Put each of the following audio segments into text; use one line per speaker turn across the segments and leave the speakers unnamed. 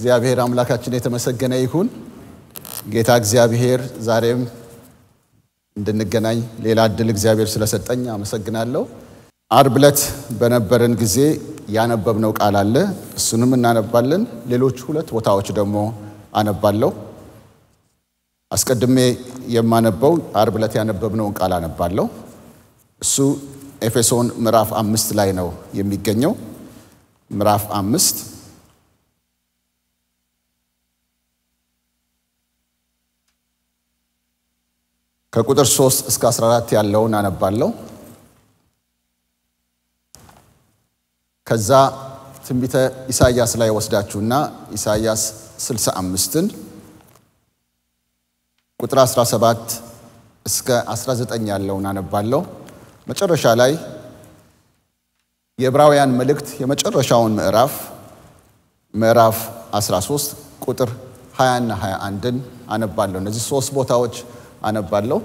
እግዚአብሔር አምላካችን የተመሰገነ ይሁን። ጌታ እግዚአብሔር ዛሬም እንድንገናኝ ሌላ እድል እግዚአብሔር ስለሰጠኝ አመሰግናለሁ። አርብ ዕለት በነበረን ጊዜ ያነበብነው ቃል አለ፣ እሱንም እናነባለን። ሌሎች ሁለት ቦታዎች ደግሞ አነባለሁ። አስቀድሜ የማነበው አርብ ዕለት ያነበብነውን ቃል አነባለሁ። እሱ ኤፌሶን ምዕራፍ አምስት ላይ ነው የሚገኘው። ምዕራፍ አምስት ከቁጥር 3 እስከ 14 ያለውን አነባለሁ። ከዛ ትንቢተ ኢሳይያስ ላይ ወስዳችሁና ኢሳይያስ 65ን ቁጥር 17 እስከ 19 ያለውን አነባለሁ። መጨረሻ ላይ የዕብራውያን መልእክት የመጨረሻውን ምዕራፍ ምዕራፍ 13 ቁጥር 20 እና 21ን አነባለሁ። እነዚህ ሶስት ቦታዎች አነባለሁ።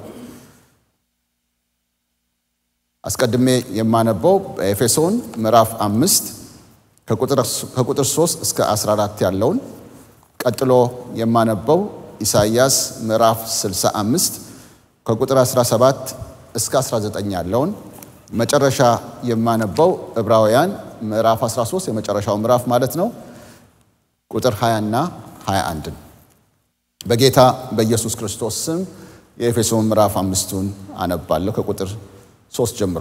አስቀድሜ የማነበው በኤፌሶን ምዕራፍ አምስት ከቁጥር 3 እስከ 14 ያለውን፣ ቀጥሎ የማነበው ኢሳይያስ ምዕራፍ 65 ከቁጥር 17 እስከ 19 ያለውን፣ መጨረሻ የማነበው ዕብራውያን ምዕራፍ 13 የመጨረሻው ምዕራፍ ማለት ነው ቁጥር 20 እና 21ን በጌታ በኢየሱስ ክርስቶስ ስም የኤፌሶን ምዕራፍ አምስቱን አነባለሁ ከቁጥር ሶስት ጀምሮ።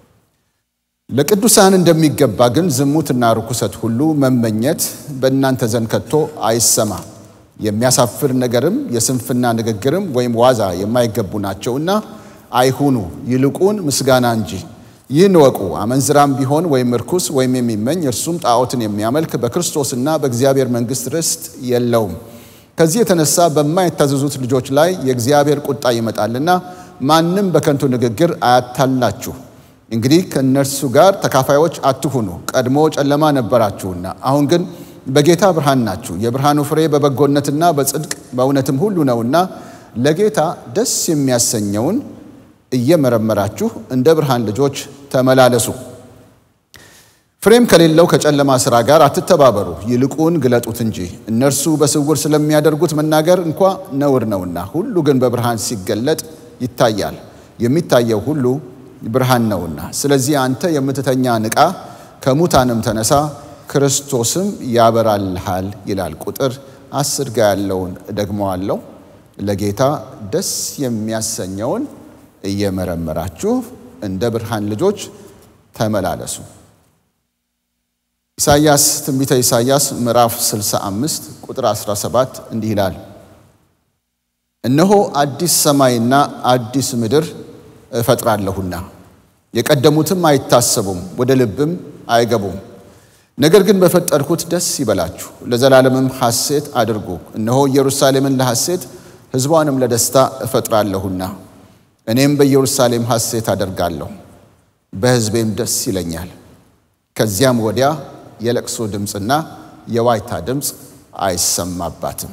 ለቅዱሳን እንደሚገባ ግን ዝሙትና ርኩሰት ሁሉ መመኘት በእናንተ ዘንድ ከቶ አይሰማ፣ የሚያሳፍር ነገርም የስንፍና ንግግርም ወይም ዋዛ የማይገቡ ናቸውና አይሁኑ፣ ይልቁን ምስጋና እንጂ። ይህን እወቁ፣ አመንዝራም ቢሆን ወይም ርኩስ ወይም የሚመኝ እርሱም ጣዖትን የሚያመልክ በክርስቶስና በእግዚአብሔር መንግሥት ርስት የለውም። ከዚህ የተነሳ በማይታዘዙት ልጆች ላይ የእግዚአብሔር ቁጣ ይመጣልና ማንም በከንቱ ንግግር አያታላችሁ። እንግዲህ ከእነርሱ ጋር ተካፋዮች አትሁኑ። ቀድሞ ጨለማ ነበራችሁና አሁን ግን በጌታ ብርሃን ናችሁ። የብርሃኑ ፍሬ በበጎነትና በጽድቅ በእውነትም ሁሉ ነውና ለጌታ ደስ የሚያሰኘውን እየመረመራችሁ እንደ ብርሃን ልጆች ተመላለሱ። ፍሬም ከሌለው ከጨለማ ሥራ ጋር አትተባበሩ፣ ይልቁን ግለጡት እንጂ። እነርሱ በስውር ስለሚያደርጉት መናገር እንኳ ነውር ነውና፣ ሁሉ ግን በብርሃን ሲገለጥ ይታያል። የሚታየው ሁሉ ብርሃን ነውና። ስለዚህ አንተ የምትተኛ ንቃ፣ ከሙታንም ተነሳ፣ ክርስቶስም ያበራልሃል ይላል። ቁጥር አስር ጋ ያለውን እደግመዋለሁ። ለጌታ ደስ የሚያሰኘውን እየመረመራችሁ እንደ ብርሃን ልጆች ተመላለሱ። ኢሳይያስ ትንቢተ ኢሳይያስ ምዕራፍ 65 ቁጥር 17 እንዲህ ይላል፣ እነሆ አዲስ ሰማይና አዲስ ምድር እፈጥራለሁና የቀደሙትም አይታሰቡም፣ ወደ ልብም አይገቡም። ነገር ግን በፈጠርኩት ደስ ይበላችሁ፣ ለዘላለምም ሐሴት አድርጉ። እነሆ ኢየሩሳሌምን ለሐሴት ሕዝቧንም ለደስታ እፈጥራለሁና እኔም በኢየሩሳሌም ሐሴት አደርጋለሁ፣ በሕዝቤም ደስ ይለኛል። ከዚያም ወዲያ የለቅሶ ድምፅና የዋይታ ድምፅ አይሰማባትም።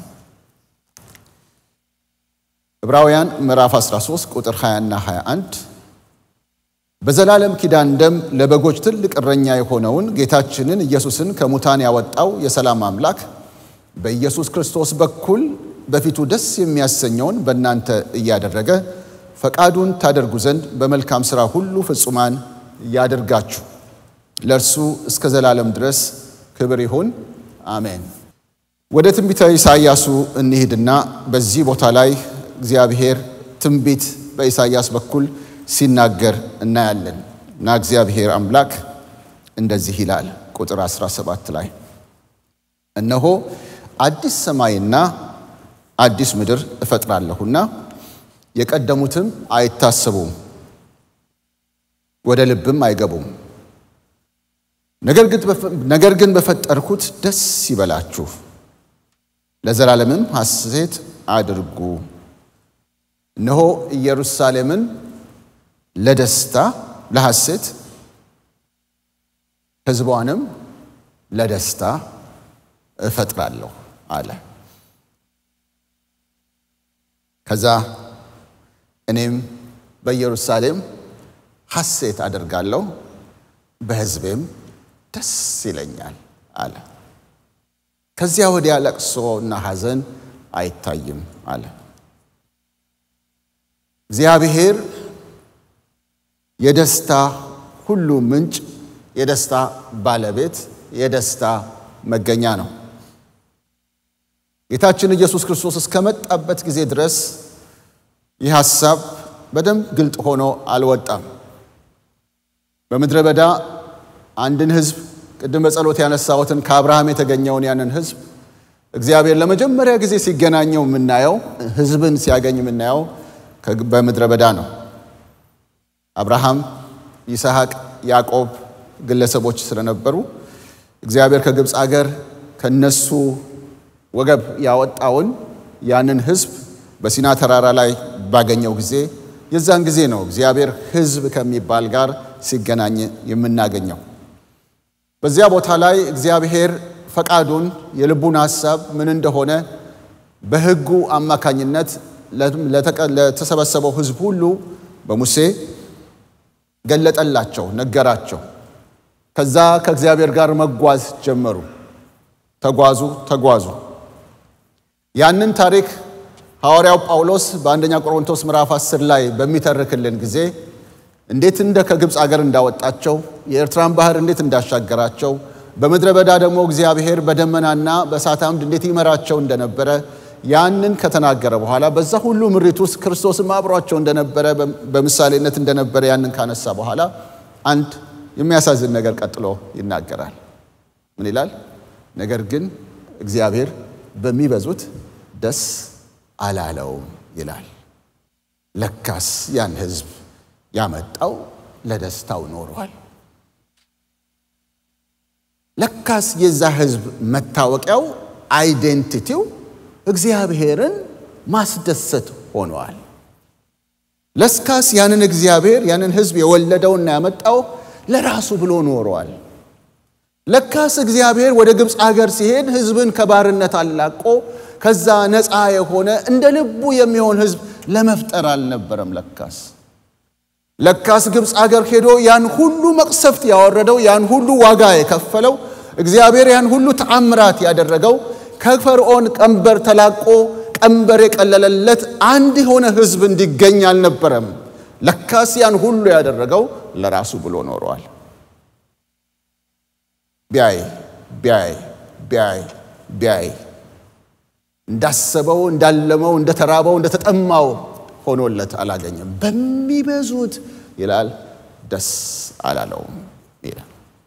ዕብራውያን ምዕራፍ 13 ቁጥር 20 እና 21 በዘላለም ኪዳን ደም ለበጎች ትልቅ እረኛ የሆነውን ጌታችንን ኢየሱስን ከሙታን ያወጣው የሰላም አምላክ በኢየሱስ ክርስቶስ በኩል በፊቱ ደስ የሚያሰኘውን በእናንተ እያደረገ ፈቃዱን ታደርጉ ዘንድ በመልካም ሥራ ሁሉ ፍጹማን ያደርጋችሁ ለእርሱ እስከ ዘላለም ድረስ ክብር ይሁን፣ አሜን። ወደ ትንቢተ ኢሳይያሱ እንሂድና በዚህ ቦታ ላይ እግዚአብሔር ትንቢት በኢሳይያስ በኩል ሲናገር እናያለን እና እግዚአብሔር አምላክ እንደዚህ ይላል ቁጥር 17 ላይ እነሆ አዲስ ሰማይና አዲስ ምድር እፈጥራለሁና የቀደሙትም አይታሰቡም፣ ወደ ልብም አይገቡም። ነገር ግን በፈጠርኩት ደስ ይበላችሁ፣ ለዘላለምም ሐሴት አድርጉ። እነሆ ኢየሩሳሌምን ለደስታ ለሐሴት፣ ሕዝቧንም ለደስታ እፈጥራለሁ አለ። ከዛ እኔም በኢየሩሳሌም ሐሴት አደርጋለሁ በሕዝቤም ደስ ይለኛል አለ። ከዚያ ወዲያ ለቅሶና ሐዘን አይታይም አለ። እግዚአብሔር የደስታ ሁሉ ምንጭ፣ የደስታ ባለቤት፣ የደስታ መገኛ ነው። ጌታችን ኢየሱስ ክርስቶስ እስከመጣበት ጊዜ ድረስ ይህ ሐሳብ በደንብ ግልጥ ሆኖ አልወጣም። በምድረ በዳ አንድን ሕዝብ ቅድም በጸሎት ያነሳሁትን ከአብርሃም የተገኘውን ያንን ሕዝብ እግዚአብሔር ለመጀመሪያ ጊዜ ሲገናኘው የምናየው ሕዝብን ሲያገኝ የምናየው በምድረ በዳ ነው። አብርሃም፣ ይስሐቅ፣ ያዕቆብ ግለሰቦች ስለነበሩ እግዚአብሔር ከግብፅ አገር ከነሱ ወገብ ያወጣውን ያንን ሕዝብ በሲና ተራራ ላይ ባገኘው ጊዜ የዛን ጊዜ ነው እግዚአብሔር ሕዝብ ከሚባል ጋር ሲገናኝ የምናገኘው። በዚያ ቦታ ላይ እግዚአብሔር ፈቃዱን የልቡን ሐሳብ ምን እንደሆነ በሕጉ አማካኝነት ለተሰበሰበው ሕዝብ ሁሉ በሙሴ ገለጠላቸው፣ ነገራቸው። ከዛ ከእግዚአብሔር ጋር መጓዝ ጀመሩ። ተጓዙ ተጓዙ። ያንን ታሪክ ሐዋርያው ጳውሎስ በአንደኛ ቆሮንቶስ ምዕራፍ 10 ላይ በሚተርክልን ጊዜ እንዴት እንደ ከግብፅ አገር እንዳወጣቸው የኤርትራን ባህር እንዴት እንዳሻገራቸው በምድረ በዳ ደግሞ እግዚአብሔር በደመናና በእሳት አምድ እንዴት ይመራቸው እንደነበረ ያንን ከተናገረ በኋላ በዛ ሁሉ ምሪት ውስጥ ክርስቶስም አብሯቸው እንደነበረ በምሳሌነት እንደነበረ ያንን ካነሳ በኋላ አንድ የሚያሳዝን ነገር ቀጥሎ ይናገራል። ምን ይላል? ነገር ግን እግዚአብሔር በሚበዙት ደስ አላለውም ይላል። ለካስ ያን ሕዝብ ያመጣው ለደስታው ኖሯል። ለካስ የዛ ሕዝብ መታወቂያው አይዴንቲቲው እግዚአብሔርን ማስደሰት ሆነዋል። ለስካስ ያንን እግዚአብሔር ያንን ሕዝብ የወለደውና ያመጣው ለራሱ ብሎ ኖሯል። ለካስ እግዚአብሔር ወደ ግብፅ አገር ሲሄድ ሕዝብን ከባርነት አላቆ ከዛ ነፃ የሆነ እንደ ልቡ የሚሆን ሕዝብ ለመፍጠር አልነበረም። ለካስ ለካስ ግብፅ አገር ሄዶ ያን ሁሉ መቅሰፍት ያወረደው ያን ሁሉ ዋጋ የከፈለው እግዚአብሔር ያን ሁሉ ተአምራት ያደረገው ከፈርዖን ቀንበር ተላቆ ቀንበር የቀለለለት አንድ የሆነ ሕዝብ እንዲገኝ አልነበረም። ለካስ ያን ሁሉ ያደረገው ለራሱ ብሎ ኖረዋል። ቢያይ ቢያይ ቢያይ ቢያይ እንዳሰበው እንዳለመው እንደተራበው እንደተጠማው ሆኖለት አላገኘም። በሚበዙት ይላል ደስ አላለውም ይላል።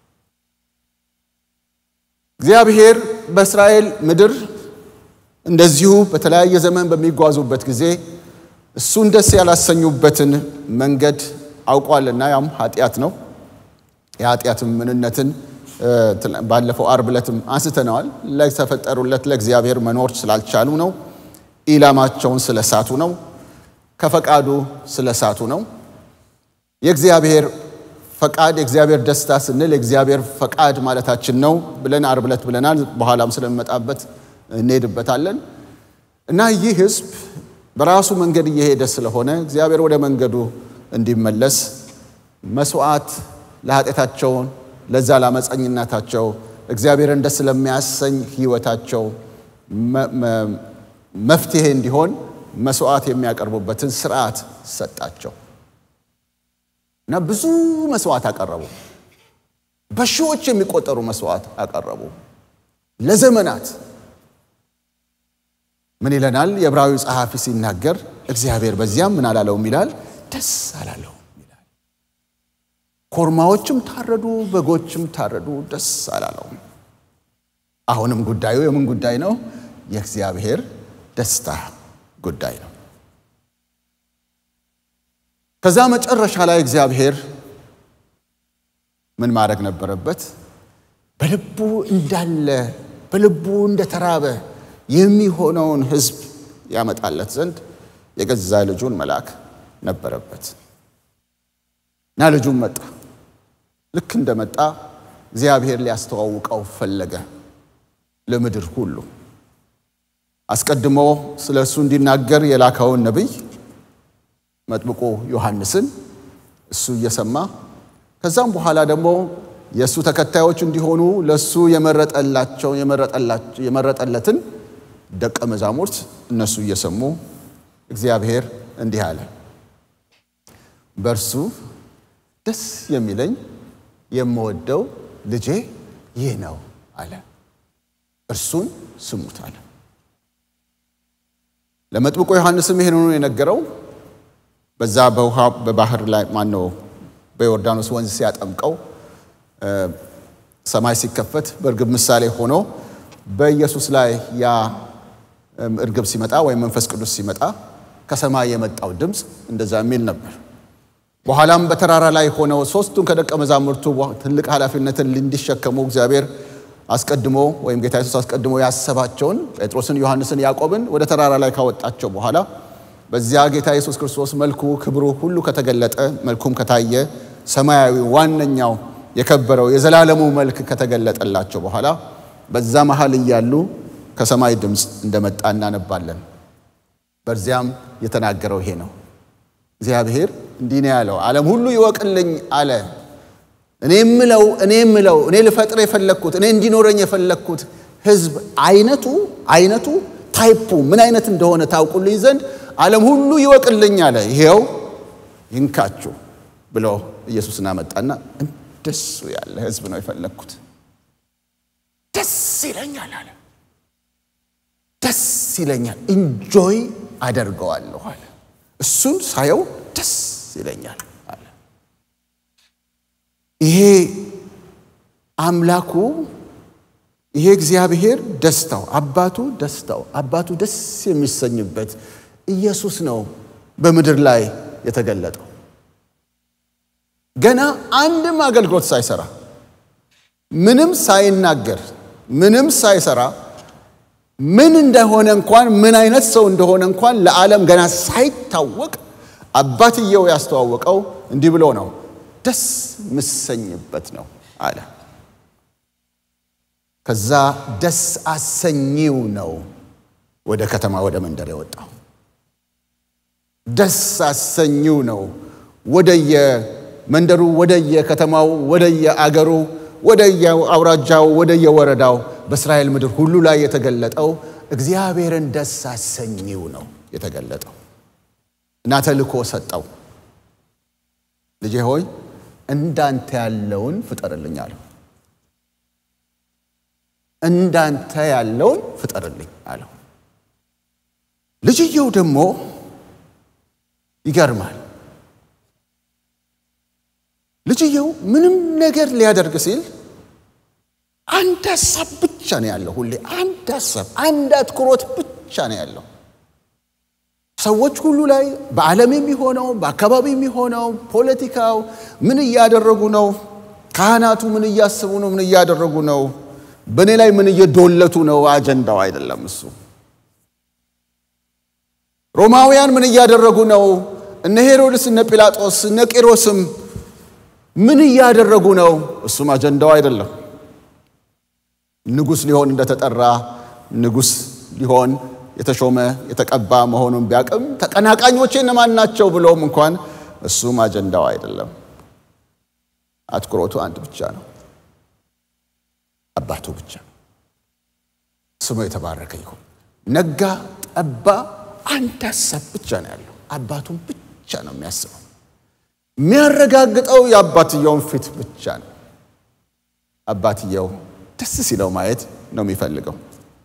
እግዚአብሔር በእስራኤል ምድር እንደዚሁ በተለያየ ዘመን በሚጓዙበት ጊዜ እሱን ደስ ያላሰኙበትን መንገድ አውቋልና ያም ኃጢአት ነው። የኃጢአትም ምንነትን ባለፈው አርብ ዕለትም አንስተነዋል። ለተፈጠሩለት ለእግዚአብሔር መኖር ስላልቻሉ ነው። ኢላማቸውን ስለሳቱ ነው። ከፈቃዱ ስለሳቱ ነው። የእግዚአብሔር ፈቃድ የእግዚአብሔር ደስታ ስንል የእግዚአብሔር ፈቃድ ማለታችን ነው ብለን አርብ ዕለት ብለናል። በኋላም ስለሚመጣበት እንሄድበታለን እና ይህ ሕዝብ በራሱ መንገድ እየሄደ ስለሆነ እግዚአብሔር ወደ መንገዱ እንዲመለስ መስዋዕት ለኃጢአታቸውን ለዛ ላመፀኝነታቸው እግዚአብሔርን ደስ ለሚያሰኝ ሕይወታቸው መፍትሄ እንዲሆን መስዋዕት የሚያቀርቡበትን ስርዓት ሰጣቸው እና ብዙ መስዋዕት አቀረቡ። በሺዎች የሚቆጠሩ መስዋዕት አቀረቡ ለዘመናት። ምን ይለናል የዕብራዊ ጸሐፊ ሲናገር፣ እግዚአብሔር በዚያም ምን አላለውም ይላል፣ ደስ አላለውም ይላል። ኮርማዎችም ታረዱ፣ በጎችም ታረዱ፣ ደስ አላለውም። አሁንም ጉዳዩ የምን ጉዳይ ነው? የእግዚአብሔር ደስታ ጉዳይ ነው። ከዛ መጨረሻ ላይ እግዚአብሔር ምን ማድረግ ነበረበት? በልቡ እንዳለ በልቡ እንደተራበ የሚሆነውን ሕዝብ ያመጣለት ዘንድ የገዛ ልጁን መላክ ነበረበት እና ልጁን መጣ። ልክ እንደመጣ እግዚአብሔር ሊያስተዋውቀው ፈለገ ለምድር ሁሉ። አስቀድሞ ስለ እሱ እንዲናገር የላከውን ነቢይ መጥምቁ ዮሐንስን እሱ እየሰማ ከዛም በኋላ ደግሞ የእሱ ተከታዮች እንዲሆኑ ለእሱ የመረጠላቸው የመረጠለትን ደቀ መዛሙርት እነሱ እየሰሙ እግዚአብሔር እንዲህ አለ፣ በእርሱ ደስ የሚለኝ የምወደው ልጄ ይህ ነው አለ። እርሱን ስሙት አለ። ለመጥምቆ ዮሐንስም ይህንኑ የነገረው በዛ በውሃ በባህር ላይ ማነው በዮርዳኖስ ወንዝ ሲያጠምቀው ሰማይ ሲከፈት በእርግብ ምሳሌ ሆኖ በኢየሱስ ላይ ያ እርግብ ሲመጣ ወይም መንፈስ ቅዱስ ሲመጣ ከሰማይ የመጣው ድምፅ እንደዛ የሚል ነበር። በኋላም በተራራ ላይ ሆነው ሶስቱን ከደቀ መዛሙርቱ ትልቅ ኃላፊነትን እንዲሸከሙ እግዚአብሔር አስቀድሞ ወይም ጌታ ኢየሱስ አስቀድሞ ያሰባቸውን ጴጥሮስን፣ ዮሐንስን፣ ያዕቆብን ወደ ተራራ ላይ ካወጣቸው በኋላ በዚያ ጌታ ኢየሱስ ክርስቶስ መልኩ ክብሩ ሁሉ ከተገለጠ መልኩም ከታየ ሰማያዊ ዋነኛው የከበረው የዘላለሙ መልክ ከተገለጠላቸው በኋላ በዛ መሃል እያሉ ከሰማይ ድምፅ እንደመጣ እናነባለን። በዚያም የተናገረው ይሄ ነው። እግዚአብሔር እንዲህ ነው ያለው፣ ዓለም ሁሉ ይወቅልኝ አለ። እኔ የምለው እኔ የምለው እኔ ልፈጥር የፈለግኩት እኔ እንዲኖረኝ የፈለግኩት ሕዝብ አይነቱ አይነቱ ታይፑ ምን አይነት እንደሆነ ታውቁልኝ ዘንድ ዓለም ሁሉ ይወቅልኝ አለ። ይሄው ይንካችሁ ብሎ ኢየሱስን አመጣና እንደሱ ያለ ሕዝብ ነው የፈለግኩት። ደስ ይለኛል አለ። ደስ ይለኛል፣ ኢንጆይ አደርገዋለሁ አለ። እሱን ሳየው ደስ ይለኛል አለ። ይሄ አምላኩ ይሄ እግዚአብሔር ደስታው አባቱ ደስታው አባቱ ደስ የሚሰኝበት ኢየሱስ ነው በምድር ላይ የተገለጠው። ገና አንድም አገልግሎት ሳይሰራ ምንም ሳይናገር ምንም ሳይሰራ ምን እንደሆነ እንኳን ምን አይነት ሰው እንደሆነ እንኳን ለዓለም ገና ሳይታወቅ አባትየው ያስተዋወቀው እንዲህ ብሎ ነው፣ ደስ ምሰኝበት ነው አለ። ከዛ ደስ አሰኚው ነው ወደ ከተማ ወደ መንደር የወጣው። ደስ አሰኚው ነው ወደየ መንደሩ ወደየ ከተማው ወደየ አገሩ ወደየ አውራጃው ወደየ ወረዳው በእስራኤል ምድር ሁሉ ላይ የተገለጠው እግዚአብሔርን ደስ አሰኚው ነው የተገለጠው እና ተልኮ ሰጠው። ልጄ ሆይ እንዳንተ ያለውን ፍጠርልኝ አለው። እንዳንተ ያለውን ፍጠርልኝ አለው። ልጅየው ደግሞ ይገርማል። ልጅየው ምንም ነገር ሊያደርግ ሲል አንድ ሀሳብ ብቻ ነው ያለው። ሁሌ አንድ ሀሳብ፣ አንድ አትኩሮት ብቻ ነው ያለው። ሰዎች ሁሉ ላይ በዓለም የሚሆነው በአካባቢ የሚሆነው ፖለቲካው ምን እያደረጉ ነው? ካህናቱ ምን እያስቡ ነው? ምን እያደረጉ ነው? በእኔ ላይ ምን እየዶለቱ ነው? አጀንዳው አይደለም እሱ። ሮማውያን ምን እያደረጉ ነው? እነ ሄሮድስ፣ እነ ጲላጦስ፣ እነ ቄሮስም ምን እያደረጉ ነው? እሱም አጀንዳው አይደለም። ንጉሥ ሊሆን እንደተጠራ ንጉሥ ሊሆን የተሾመ የተቀባ መሆኑን ቢያቅም ተቀናቃኞቼ እነማን ናቸው ብሎም እንኳን እሱም አጀንዳው አይደለም። አትኩሮቱ አንድ ብቻ ነው፣ አባቱ ብቻ ነው። ስሙ የተባረከ ይሁን። ነጋ ጠባ፣ አንድ ሀሳብ ብቻ ነው ያለው። አባቱን ብቻ ነው የሚያስበው። የሚያረጋግጠው የአባትየውን ፊት ብቻ ነው። አባትየው ደስ ሲለው ማየት ነው የሚፈልገው።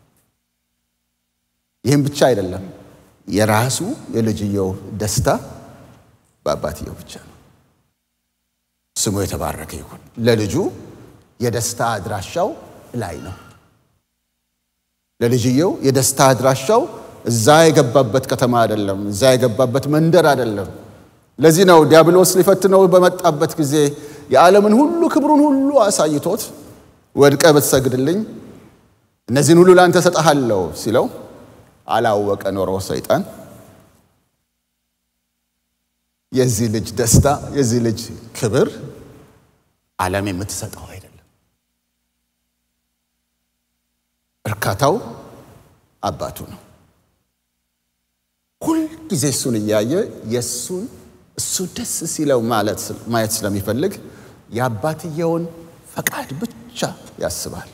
ይህም ብቻ አይደለም፣ የራሱ የልጅየው ደስታ በአባትየው ብቻ ነው። ስሙ የተባረከ ይሁን። ለልጁ የደስታ አድራሻው ላይ ነው። ለልጅየው የደስታ አድራሻው እዛ የገባበት ከተማ አይደለም፣ እዛ የገባበት መንደር አይደለም። ለዚህ ነው ዲያብሎስ ሊፈትነው በመጣበት ጊዜ የዓለምን ሁሉ ክብሩን ሁሉ አሳይቶት ወድቀ ብትሰግድልኝ እነዚህን ሁሉ ለአንተ ሰጠሃለሁ ሲለው አላወቀ ኖሮ ሰይጣን የዚህ ልጅ ደስታ የዚህ ልጅ ክብር ዓለም የምትሰጠው አይደለም። እርካታው አባቱ ነው። ሁልጊዜ እሱን እያየ የእሱን እሱ ደስ ሲለው ማየት ስለሚፈልግ የአባትየውን ፈቃድ ብቻ ያስባል።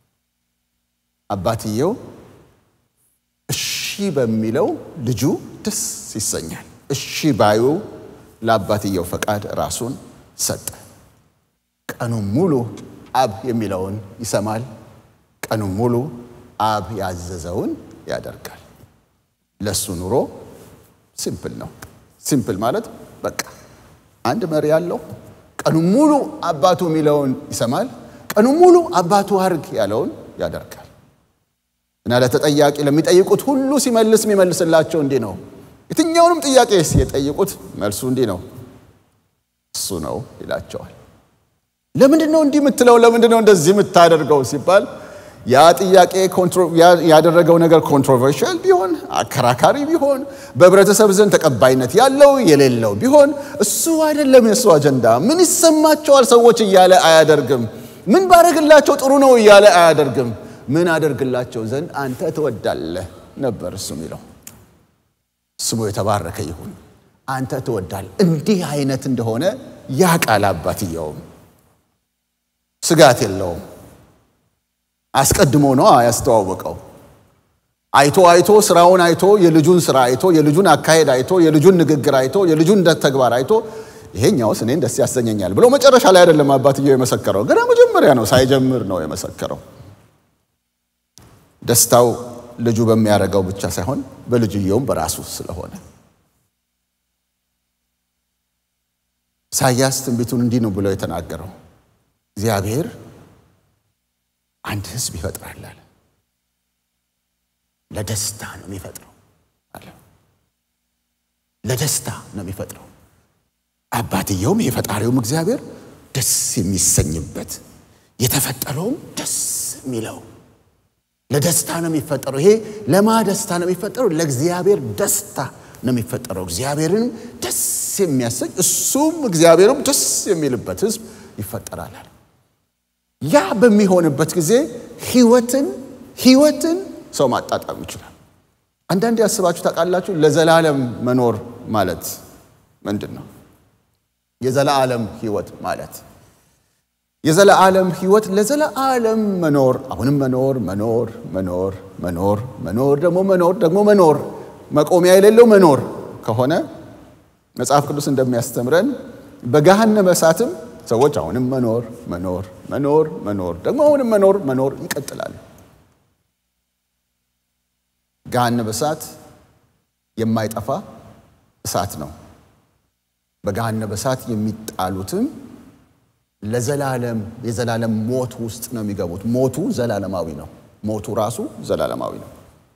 አባትየው እሺ በሚለው ልጁ ደስ ይሰኛል። እሺ ባዩ ለአባትየው ፈቃድ ራሱን ሰጠ። ቀኑን ሙሉ አብ የሚለውን ይሰማል። ቀኑን ሙሉ አብ ያዘዘውን ያደርጋል። ለሱ ኑሮ ሲምፕል ነው። ሲምፕል ማለት በቃ አንድ መሪ ያለው ቀኑን ሙሉ አባቱ የሚለውን ይሰማል። ቀኑን ሙሉ አባቱ አርግ ያለውን ያደርጋል። እና ለተጠያቂ ለሚጠይቁት ሁሉ ሲመልስ የሚመልስላቸው እንዲህ ነው። የትኛውንም ጥያቄ የጠይቁት መልሱ እንዲህ ነው፣ እሱ ነው ይላቸዋል። ለምንድን ነው እንዲህ የምትለው? ለምንድን ነው እንደዚህ የምታደርገው ሲባል ያ ጥያቄ ያደረገው ነገር ኮንትሮቨርሽል ቢሆን አከራካሪ ቢሆን በህብረተሰብ ዘንድ ተቀባይነት ያለው የሌለው ቢሆን እሱ አይደለም የእሱ አጀንዳ። ምን ይሰማቸዋል ሰዎች እያለ አያደርግም። ምን ባደርግላቸው ጥሩ ነው እያለ አያደርግም። ምን አደርግላቸው ዘንድ አንተ ትወዳለህ ነበር እሱ የሚለው። ስሙ የተባረከ ይሁን። አንተ ትወዳለህ። እንዲህ አይነት እንደሆነ ያ ቃል አባትየውም ስጋት የለውም። አስቀድሞ ነው ያስተዋወቀው። አይቶ አይቶ ስራውን አይቶ የልጁን ስራ አይቶ የልጁን አካሄድ አይቶ የልጁን ንግግር አይቶ የልጁን ተግባር አይቶ ይሄኛውስ እኔን ደስ ያሰኘኛል ብሎ መጨረሻ ላይ አይደለም አባትየው የመሰከረው፣ ገና መጀመሪያ ነው፣ ሳይጀምር ነው የመሰከረው። ደስታው ልጁ በሚያደርገው ብቻ ሳይሆን በልጅየውም በራሱ ስለሆነ ኢሳያስ ትንቢቱን እንዲህ ነው ብሎ የተናገረው እግዚአብሔር አንድ ሕዝብ ይፈጥራል አለ። ለደስታ ነው የሚፈጥረው አለ። ለደስታ ነው የሚፈጥረው። አባትየውም የፈጣሪውም እግዚአብሔር ደስ የሚሰኝበት የተፈጠረውም ደስ የሚለው ለደስታ ነው የሚፈጠረው። ይሄ ለማ ደስታ ነው የሚፈጠረው? ለእግዚአብሔር ደስታ ነው የሚፈጠረው። እግዚአብሔርንም ደስ የሚያሰኝ እሱም እግዚአብሔርም ደስ የሚልበት ሕዝብ ይፈጠራል አለ። ያ በሚሆንበት ጊዜ ህይወትን ህይወትን ሰው ማጣጣም ይችላል። አንዳንድ ያስባችሁ ታውቃላችሁ? ለዘላለም መኖር ማለት ምንድን ነው? የዘላለም ህይወት ማለት የዘላለም ህይወት ለዘላለም መኖር አሁንም መኖር መኖር መኖር መኖር መኖር ደግሞ መኖር ደግሞ መኖር መቆሚያ የሌለው መኖር ከሆነ መጽሐፍ ቅዱስ እንደሚያስተምረን በገሃነመ እሳትም ሰዎች አሁንም መኖር መኖር መኖር መኖር ደግሞ አሁንም መኖር መኖር ይቀጥላሉ። ገሃነመ እሳት የማይጠፋ እሳት ነው። በገሃነመ እሳት የሚጣሉትም ለዘላለም የዘላለም ሞት ውስጥ ነው የሚገቡት። ሞቱ ዘላለማዊ ነው። ሞቱ ራሱ ዘላለማዊ ነው።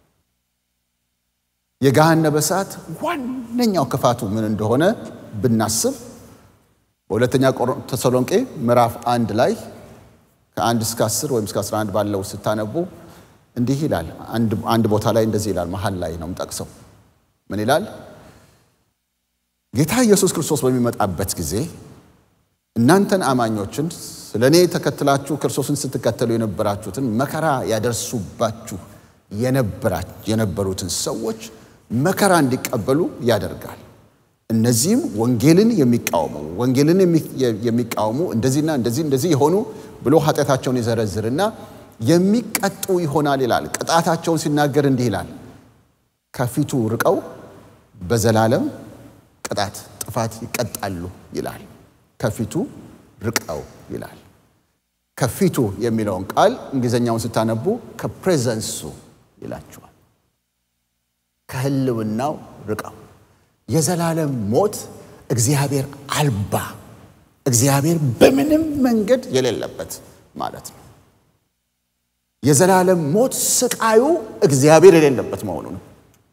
የገሃነመ እሳት ዋነኛው ክፋቱ ምን እንደሆነ ብናስብ በሁለተኛ ተሰሎንቄ ምዕራፍ አንድ ላይ ከአንድ እስከ አስር ወይም እስከ አስራ አንድ ባለው ስታነቡ እንዲህ ይላል። አንድ ቦታ ላይ እንደዚህ ይላል። መሀል ላይ ነው የምጠቅሰው። ምን ይላል? ጌታ ኢየሱስ ክርስቶስ በሚመጣበት ጊዜ እናንተን አማኞችን ስለ እኔ ተከትላችሁ ክርስቶስን ስትከተሉ የነበራችሁትን መከራ ያደርሱባችሁ የነበሩትን ሰዎች መከራ እንዲቀበሉ ያደርጋል። እነዚህም ወንጌልን የሚቃወሙ ወንጌልን የሚቃወሙ እንደዚህና እንደዚህ እንደዚህ የሆኑ ብሎ ኃጢአታቸውን ይዘረዝርና የሚቀጡ ይሆናል ይላል። ቅጣታቸውን ሲናገር እንዲህ ይላል፣ ከፊቱ ርቀው በዘላለም ቅጣት ጥፋት ይቀጣሉ ይላል። ከፊቱ ርቀው ይላል። ከፊቱ የሚለውን ቃል እንግሊዝኛውን ስታነቡ ከፕሬዘንሱ ይላችኋል። ከህልውናው ርቀው የዘላለም ሞት እግዚአብሔር አልባ እግዚአብሔር በምንም መንገድ የሌለበት ማለት ነው። የዘላለም ሞት ስቃዩ እግዚአብሔር የሌለበት መሆኑ ነው።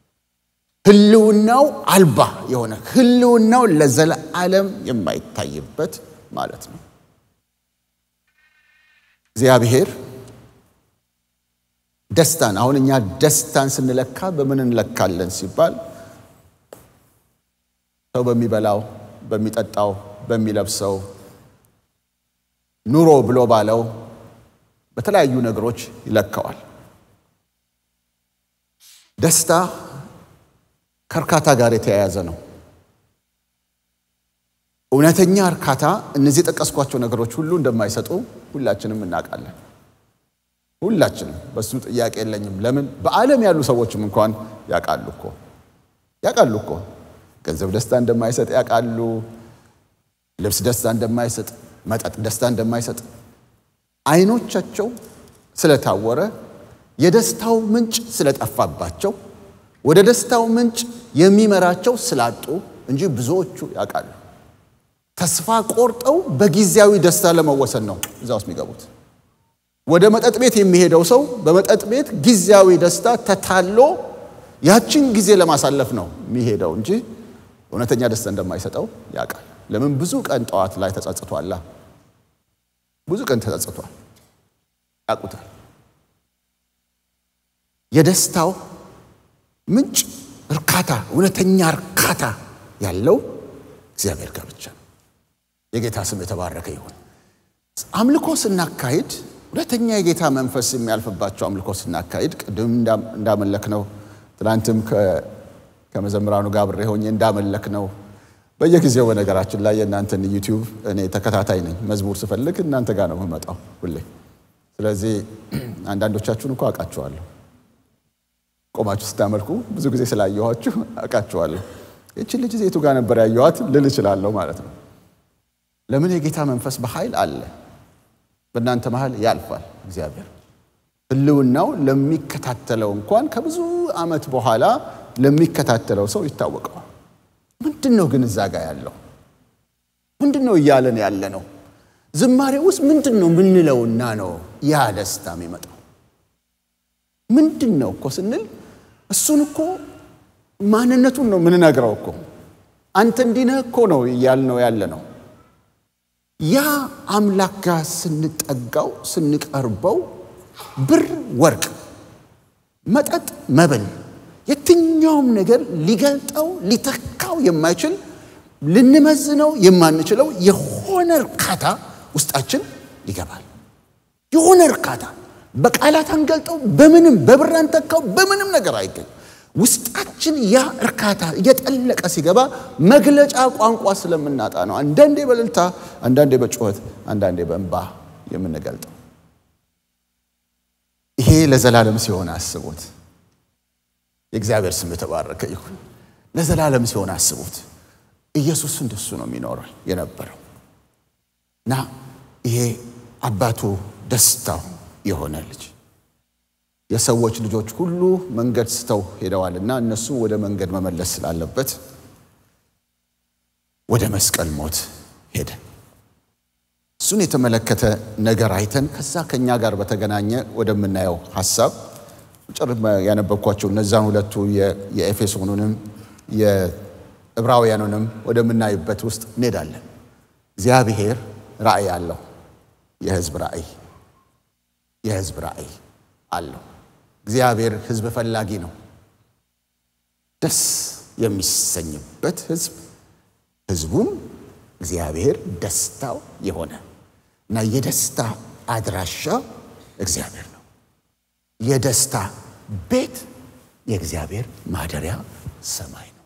ህልውናው አልባ የሆነ ህልውናው ለዘላለም የማይታይበት ማለት ነው። እግዚአብሔር ደስታን አሁን እኛ ደስታን ስንለካ በምን እንለካለን ሲባል ሰው በሚበላው፣ በሚጠጣው፣ በሚለብሰው ኑሮ ብሎ ባለው በተለያዩ ነገሮች ይለካዋል። ደስታ ከእርካታ ጋር የተያያዘ ነው። እውነተኛ እርካታ እነዚህ የጠቀስኳቸው ነገሮች ሁሉ እንደማይሰጡ ሁላችንም እናውቃለን። ሁላችንም በሱ ጥያቄ የለኝም። ለምን በዓለም ያሉ ሰዎችም እንኳን ያውቃሉ እኮ ያውቃሉ እኮ ገንዘብ ደስታ እንደማይሰጥ ያውቃሉ። ልብስ ደስታ እንደማይሰጥ፣ መጠጥ ደስታ እንደማይሰጥ አይኖቻቸው ስለታወረ የደስታው ምንጭ ስለጠፋባቸው ወደ ደስታው ምንጭ የሚመራቸው ስላጡ እንጂ ብዙዎቹ ያውቃሉ። ተስፋ ቆርጠው በጊዜያዊ ደስታ ለመወሰን ነው እዛ ውስጥ የሚገቡት። ወደ መጠጥ ቤት የሚሄደው ሰው በመጠጥ ቤት ጊዜያዊ ደስታ ተታሎ ያችን ጊዜ ለማሳለፍ ነው የሚሄደው እንጂ እውነተኛ ደስታ እንደማይሰጠው ያውቃል። ለምን? ብዙ ቀን ጠዋት ላይ ተጸጽቷላ። ብዙ ቀን ተጸጽቷል። ያውቁታል። የደስታው ምንጭ እርካታ፣ እውነተኛ እርካታ ያለው እግዚአብሔር ጋር ብቻ ነው። የጌታ ስም የተባረከ ይሁን። አምልኮ ስናካሂድ ሁለተኛ የጌታ መንፈስ የሚያልፍባቸው አምልኮ ስናካሂድ ቅድም እንዳመለክ ነው። ትናንትም ከመዘምራኑ ጋር አብሬ ሆኜ እንዳመለክ ነው። በየጊዜው በነገራችን ላይ የእናንተን ዩቲዩብ እኔ ተከታታይ ነኝ። መዝሙር ስፈልግ እናንተ ጋር ነው የምመጣው ሁሌ። ስለዚህ አንዳንዶቻችሁን እኮ አውቃችኋለሁ። ቆማችሁ ስታመልኩ ብዙ ጊዜ ስላየኋችሁ አውቃችኋለሁ። ይችን ልጅ ዜቱ ጋር ነበር ያየኋት ልል እችላለሁ ማለት ነው። ለምን የጌታ መንፈስ በኃይል አለ። በእናንተ መሀል ያልፋል። እግዚአብሔር ሕልውናው ለሚከታተለው እንኳን ከብዙ ዓመት በኋላ ለሚከታተለው ሰው ይታወቀዋል። ምንድን ነው ግን እዛ ጋር ያለው ምንድን ነው እያለን ያለ ነው? ዝማሬ ውስጥ ምንድን ነው ምንለውና ነው ያ ደስታ የሚመጣው? ምንድን ነው እኮ ስንል እሱን እኮ ማንነቱን ነው ምንነግረው እኮ አንተ እንዲህ ነህ እኮ ነው እያልነው ያለ ነው። ያ አምላክ ጋር ስንጠጋው ስንቀርበው ብር፣ ወርቅ፣ መጠጥ፣ መብል የትኛውም ነገር ሊገልጠው ሊተካው የማይችል ልንመዝነው የማንችለው የሆነ እርካታ ውስጣችን ይገባል። የሆነ እርካታ በቃላት አንገልጠው፣ በምንም በብር አንተካው፣ በምንም ነገር አይገኝ። ውስጣችን ያ እርካታ እየጠለቀ ሲገባ መግለጫ ቋንቋ ስለምናጣ ነው። አንዳንዴ በእልልታ፣ አንዳንዴ በጩኸት፣ አንዳንዴ በእንባ የምንገልጠው። ይሄ ለዘላለም ሲሆን አስቡት። የእግዚአብሔር ስም የተባረከ ይሁን። ለዘላለም ሲሆን አስቡት። ኢየሱስ እንደሱ ነው የሚኖረው የነበረው እና ይሄ አባቱ ደስታው የሆነ ልጅ የሰዎች ልጆች ሁሉ መንገድ ስተው ሄደዋልና እነሱ ወደ መንገድ መመለስ ስላለበት ወደ መስቀል ሞት ሄደ። እሱን የተመለከተ ነገር አይተን ከዛ ከኛ ጋር በተገናኘ ወደምናየው ሀሳብ ያነበብኳቸው እነዛን ሁለቱ የኤፌሶኑንም የዕብራውያኑንም ወደምናይበት ውስጥ እንሄዳለን። እግዚአብሔር ራእይ አለው። የህዝብ ራእይ የህዝብ ራእይ አለው። እግዚአብሔር ህዝብ ፈላጊ ነው። ደስ የሚሰኝበት ህዝብ ህዝቡም እግዚአብሔር ደስታው የሆነ እና የደስታ አድራሻ እግዚአብሔር ነው። የደስታ ቤት የእግዚአብሔር ማደሪያ ሰማይ ነው።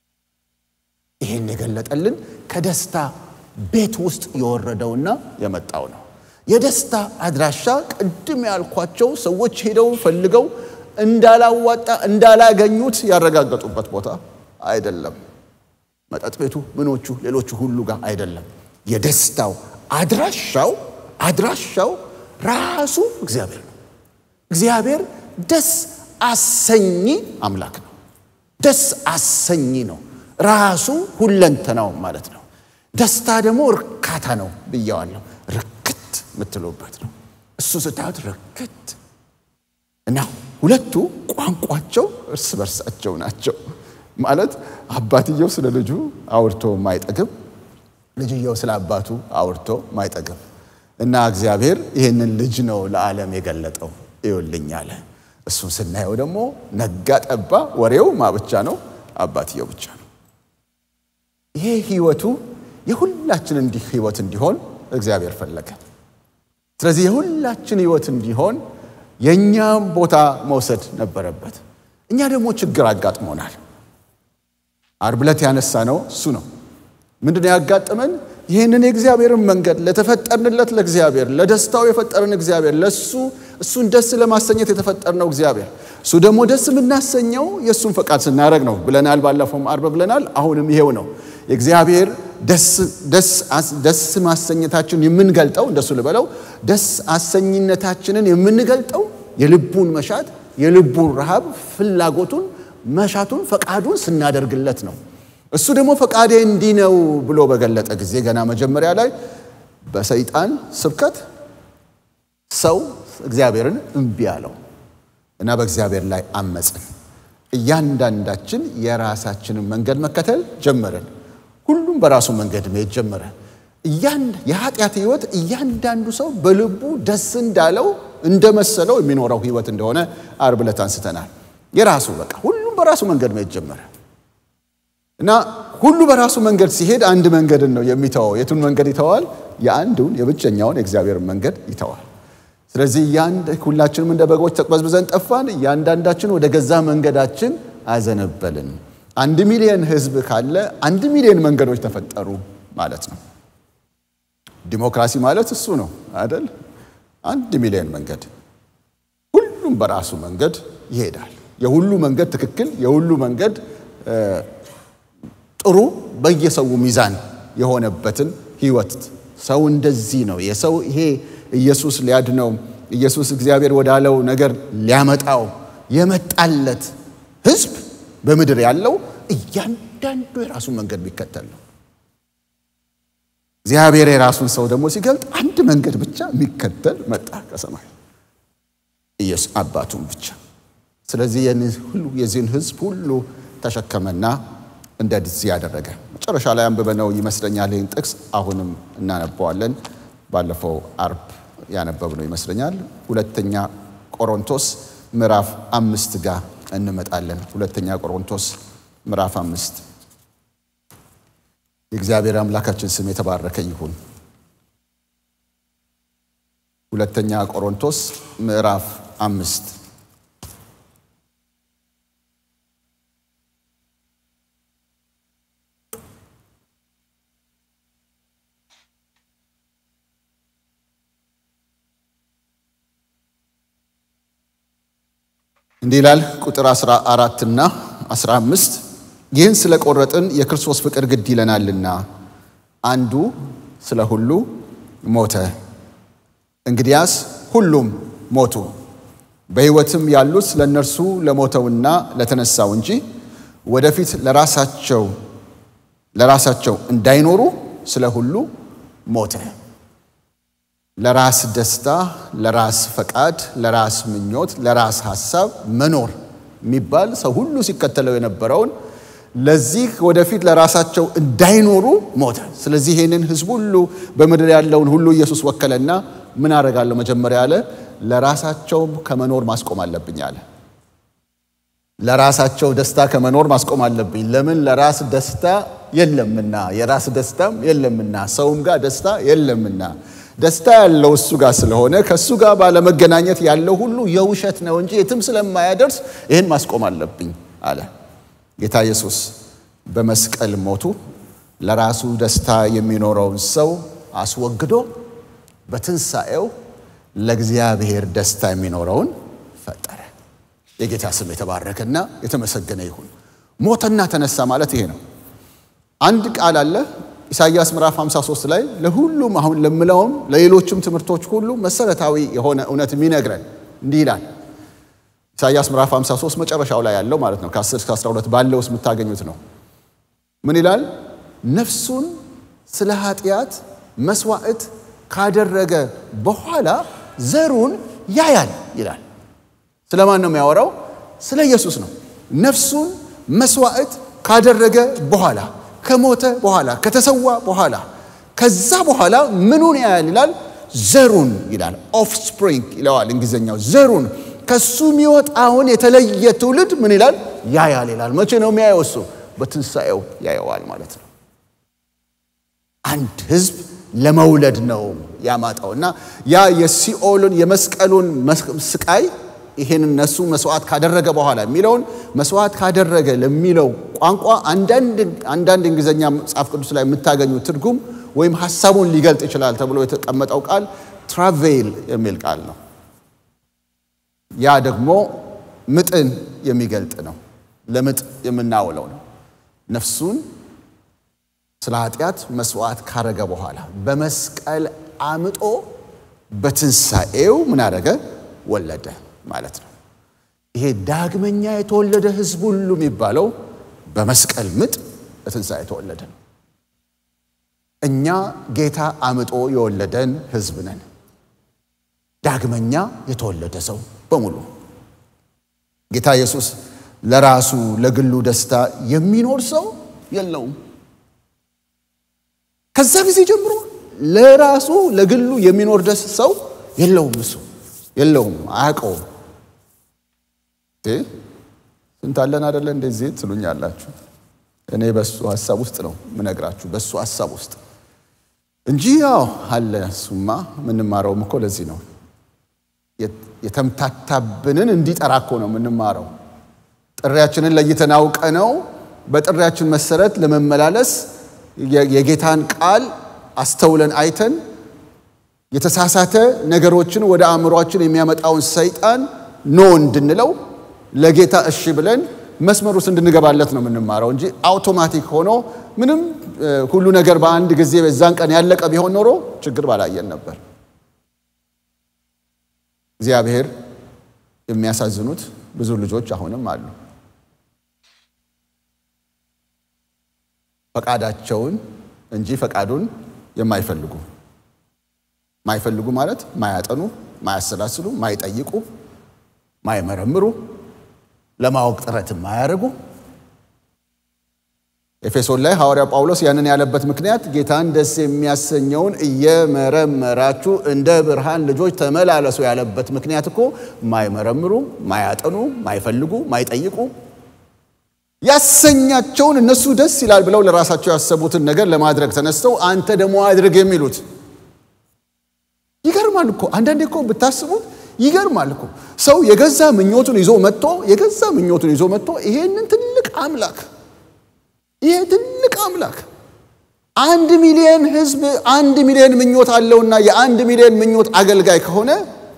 ይህን የገለጠልን ከደስታ ቤት ውስጥ የወረደውና የመጣው ነው። የደስታ አድራሻ ቅድም ያልኳቸው ሰዎች ሄደው ፈልገው እንዳላዋጣ እንዳላገኙት ያረጋገጡበት ቦታ አይደለም። መጠጥ ቤቱ፣ ምኖቹ፣ ሌሎቹ ሁሉ ጋር አይደለም። የደስታው አድራሻው አድራሻው ራሱ እግዚአብሔር ነው። እግዚአብሔር ደስ አሰኚ አምላክ ነው። ደስ አሰኚ ነው። ራሱ ሁለንተናው ማለት ነው። ደስታ ደግሞ እርካታ ነው ብየዋለሁ። ርክት የምትሉበት ነው። እሱ ስታዩት ርክት እና ሁለቱ ቋንቋቸው እርስ በርሳቸው ናቸው። ማለት አባትየው ስለ ልጁ አውርቶ ማይጠግብ፣ ልጅየው ስለ አባቱ አውርቶ ማይጠግብ እና እግዚአብሔር ይህንን ልጅ ነው ለዓለም የገለጠው ይውልኝ አለ። እሱን ስናየው ደግሞ ነጋ ጠባ ወሬው ማ ብቻ ነው? አባትየው ብቻ ነው። ይሄ ህይወቱ የሁላችን እንዲህ ህይወት እንዲሆን እግዚአብሔር ፈለገ። ስለዚህ የሁላችን ህይወት እንዲሆን የእኛም ቦታ መውሰድ ነበረበት። እኛ ደግሞ ችግር አጋጥሞናል። ዓርብ ዕለት ያነሳ ነው እሱ ነው። ምንድን ነው ያጋጠመን? ይህንን የእግዚአብሔርን መንገድ ለተፈጠርንለት ለእግዚአብሔር ለደስታው የፈጠርን እግዚአብሔር ለሱ እሱን ደስ ለማሰኘት የተፈጠርነው እግዚአብሔር እሱ ደግሞ ደስ የምናሰኘው የእሱን ፈቃድ ስናደርግ ነው ብለናል። ባለፈውም አርብ ብለናል። አሁንም ይሄው ነው የእግዚአብሔር ደስ ማሰኘታችን የምንገልጠው እንደሱ ልበለው ደስ አሰኝነታችንን የምንገልጠው የልቡን መሻት የልቡን ረሃብ ፍላጎቱን መሻቱን ፈቃዱን ስናደርግለት ነው። እሱ ደግሞ ፈቃዴ እንዲህ ነው ብሎ በገለጠ ጊዜ ገና መጀመሪያ ላይ በሰይጣን ስብከት ሰው እግዚአብሔርን እምቢ አለው እና በእግዚአብሔር ላይ አመፅን። እያንዳንዳችን የራሳችንን መንገድ መከተል ጀመርን። ሁሉም በራሱ መንገድ መሄድ ጀመረ። የኃጢአት ህይወት እያንዳንዱ ሰው በልቡ ደስ እንዳለው እንደመሰለው የሚኖረው ህይወት እንደሆነ አርብ ዕለት አንስተናል። የራሱ በቃ ሁሉም በራሱ መንገድ መሄድ ጀመረ እና ሁሉ በራሱ መንገድ ሲሄድ አንድ መንገድን ነው የሚተወው። የቱን መንገድ ይተዋል? የአንዱን የብቸኛውን የእግዚአብሔርን መንገድ ይተዋል። ስለዚህ ሁላችንም እንደ በጎች ተቅበዝብዘን ጠፋን፣ እያንዳንዳችን ወደ ገዛ መንገዳችን አዘነበልን። አንድ ሚሊዮን ህዝብ ካለ አንድ ሚሊዮን መንገዶች ተፈጠሩ ማለት ነው። ዲሞክራሲ ማለት እሱ ነው አይደል? አንድ ሚሊዮን መንገድ፣ ሁሉም በራሱ መንገድ ይሄዳል። የሁሉ መንገድ ትክክል፣ የሁሉ መንገድ ጥሩ፣ በየሰው ሚዛን የሆነበትን ህይወት ሰው እንደዚህ ነው የሰው ይሄ ኢየሱስ ሊያድነው ኢየሱስ እግዚአብሔር ወዳለው ነገር ሊያመጣው የመጣለት ህዝብ በምድር ያለው እያንዳንዱ የራሱን መንገድ ቢከተል ነው። እግዚአብሔር የራሱን ሰው ደግሞ ሲገልጥ አንድ መንገድ ብቻ የሚከተል መጣ ከሰማይ ኢየሱስ አባቱን ብቻ። ስለዚህ ሁሉ የዚህን ህዝብ ሁሉ ተሸከመና እንደዚህ ያደረገ መጨረሻ ላይ አንብበነው ይመስለኛል። ይህን ጥቅስ አሁንም እናነበዋለን። ባለፈው አርብ ያነበብነው ይመስለኛል። ሁለተኛ ቆሮንቶስ ምዕራፍ አምስት ጋር እንመጣለን። ሁለተኛ ቆሮንቶስ ምዕራፍ አምስት የእግዚአብሔር አምላካችን ስም የተባረከ ይሁን። ሁለተኛ ቆሮንቶስ ምዕራፍ አምስት እንዲህ ይላል ቁጥር 14 እና 15 ይህን ስለ ቆረጥን የክርስቶስ ፍቅር ግድ ይለናልና አንዱ ስለ ሁሉ ሞተ፣ እንግዲያስ ሁሉም ሞቱ። በሕይወትም ያሉት ስለ እነርሱ ለሞተውና ለተነሳው እንጂ ወደፊት ለራሳቸው ለራሳቸው እንዳይኖሩ ስለ ሁሉ ሞተ። ለራስ ደስታ፣ ለራስ ፈቃድ፣ ለራስ ምኞት፣ ለራስ ሐሳብ መኖር የሚባል ሰው ሁሉ ሲከተለው የነበረውን ለዚህ ወደፊት ለራሳቸው እንዳይኖሩ ሞተ። ስለዚህ ይህንን ሕዝብ ሁሉ በምድር ያለውን ሁሉ ኢየሱስ ወከለና ምን አደርጋለሁ? መጀመሪያ አለ ለራሳቸው ከመኖር ማስቆም አለብኝ አለ። ለራሳቸው ደስታ ከመኖር ማስቆም አለብኝ። ለምን? ለራስ ደስታ የለምና፣ የራስ ደስታም የለምና፣ ሰውም ጋር ደስታ የለምና ደስታ ያለው እሱ ጋር ስለሆነ ከእሱ ጋር ባለመገናኘት ያለው ሁሉ የውሸት ነው እንጂ የትም ስለማያደርስ ይህን ማስቆም አለብኝ አለ። ጌታ ኢየሱስ በመስቀል ሞቱ ለራሱ ደስታ የሚኖረውን ሰው አስወግዶ በትንሣኤው ለእግዚአብሔር ደስታ የሚኖረውን ፈጠረ። የጌታ ስም የተባረከና የተመሰገነ ይሁን። ሞተና ተነሳ ማለት ይሄ ነው። አንድ ቃል አለ ኢሳይያስ ምዕራፍ 53 ላይ ለሁሉም አሁን ለምለውም ለሌሎችም ትምህርቶች ሁሉ መሰረታዊ የሆነ እውነት የሚነግረን እንዲህ ይላል። ኢሳይያስ ምዕራፍ 53 መጨረሻው ላይ ያለው ማለት ነው። ከ10 እስከ 12 ባለው ውስጥ የምታገኙት ነው። ምን ይላል? ነፍሱን ስለ ኃጢአት መስዋዕት ካደረገ በኋላ ዘሩን ያያል ይላል። ስለ ማን ነው የሚያወራው? ስለ ኢየሱስ ነው። ነፍሱን መስዋዕት ካደረገ በኋላ ከሞተ በኋላ ከተሰዋ በኋላ ከዛ በኋላ ምኑን ያያል ይላል? ዘሩን ይላል። ኦፍስፕሪንግ ይለዋል እንግሊዝኛው። ዘሩን ከሱ የሚወጣውን የተለየ ትውልድ ምን ይላል? ያያል ይላል። መቼ ነው የሚያየው? እሱ በትንሣኤው ያየዋል ማለት ነው። አንድ ህዝብ ለመውለድ ነው ያማጣው እና ያ የሲኦልን የመስቀሉን ስቃይ ይሄን እነሱ መስዋዕት ካደረገ በኋላ የሚለውን መስዋዕት ካደረገ ለሚለው ቋንቋ አንዳንድ እንግሊዝኛ መጽሐፍ ቅዱስ ላይ የምታገኙ ትርጉም ወይም ሀሳቡን ሊገልጥ ይችላል ተብሎ የተቀመጠው ቃል ትራቬል የሚል ቃል ነው። ያ ደግሞ ምጥን የሚገልጥ ነው። ለምጥ የምናውለው ነው። ነፍሱን ስለ ኃጢአት መስዋዕት ካረገ በኋላ በመስቀል አምጦ በትንሣኤው ምን አደረገ? ወለደ ማለት ነው። ይሄ ዳግመኛ የተወለደ ሕዝብ ሁሉ የሚባለው በመስቀል ምጥ በትንሣኤ የተወለደ ነው። እኛ ጌታ አምጦ የወለደን ሕዝብ ነን። ዳግመኛ የተወለደ ሰው በሙሉ ጌታ ኢየሱስ ለራሱ ለግሉ ደስታ የሚኖር ሰው የለውም። ከዛ ጊዜ ጀምሮ ለራሱ ለግሉ የሚኖር ደስ ሰው የለውም። እሱ የለውም፣ አያውቀውም። ስንት አለን አደለ? እንደዚህ ትሉኛላችሁ። እኔ በሱ ሀሳብ ውስጥ ነው ምነግራችሁ፣ በሱ ሀሳብ ውስጥ እንጂ ያው አለ። እሱማ የምንማረውም እኮ ለዚህ ነው። የተምታታብንን እንዲጠራ እኮ ነው የምንማረው። ጥሪያችንን ለይተን አውቀ ነው በጥሪያችን መሰረት ለመመላለስ የጌታን ቃል አስተውለን አይተን የተሳሳተ ነገሮችን ወደ አእምሯችን የሚያመጣውን ሰይጣን ኖ እንድንለው ለጌታ እሺ ብለን መስመር ውስጥ እንድንገባለት ነው የምንማረው እንጂ አውቶማቲክ ሆኖ ምንም ሁሉ ነገር በአንድ ጊዜ በዛን ቀን ያለቀ ቢሆን ኖሮ ችግር ባላየን ነበር። እግዚአብሔር የሚያሳዝኑት ብዙ ልጆች አሁንም አሉ። ፈቃዳቸውን እንጂ ፈቃዱን የማይፈልጉ ማይፈልጉ ማለት ማያጠኑ፣ ማያሰላስሉ፣ ማይጠይቁ፣ ማይመረምሩ፣ ለማወቅ ጥረት ማያደርጉ። ኤፌሶን ላይ ሐዋርያ ጳውሎስ ያንን ያለበት ምክንያት ጌታን ደስ የሚያሰኘውን እየመረመራችሁ እንደ ብርሃን ልጆች ተመላለሱ ያለበት ምክንያት እኮ ማይመረምሩ፣ ማያጠኑ፣ ማይፈልጉ፣ ማይጠይቁ ያሰኛቸውን እነሱ ደስ ይላል ብለው ለራሳቸው ያሰቡትን ነገር ለማድረግ ተነስተው አንተ ደግሞ አድርግ የሚሉት ይገርማል እኮ። አንዳንዴ እኮ ብታስቡት ይገርማል እኮ። ሰው የገዛ ምኞቱን ይዞ መጥቶ የገዛ ምኞቱን ይዞ መጥቶ ይሄንን ትልቅ አምላክ ይሄ ትልቅ አምላክ አንድ ሚሊዮን ሕዝብ አንድ ሚሊዮን ምኞት አለውና የአንድ ሚሊዮን ምኞት አገልጋይ ከሆነ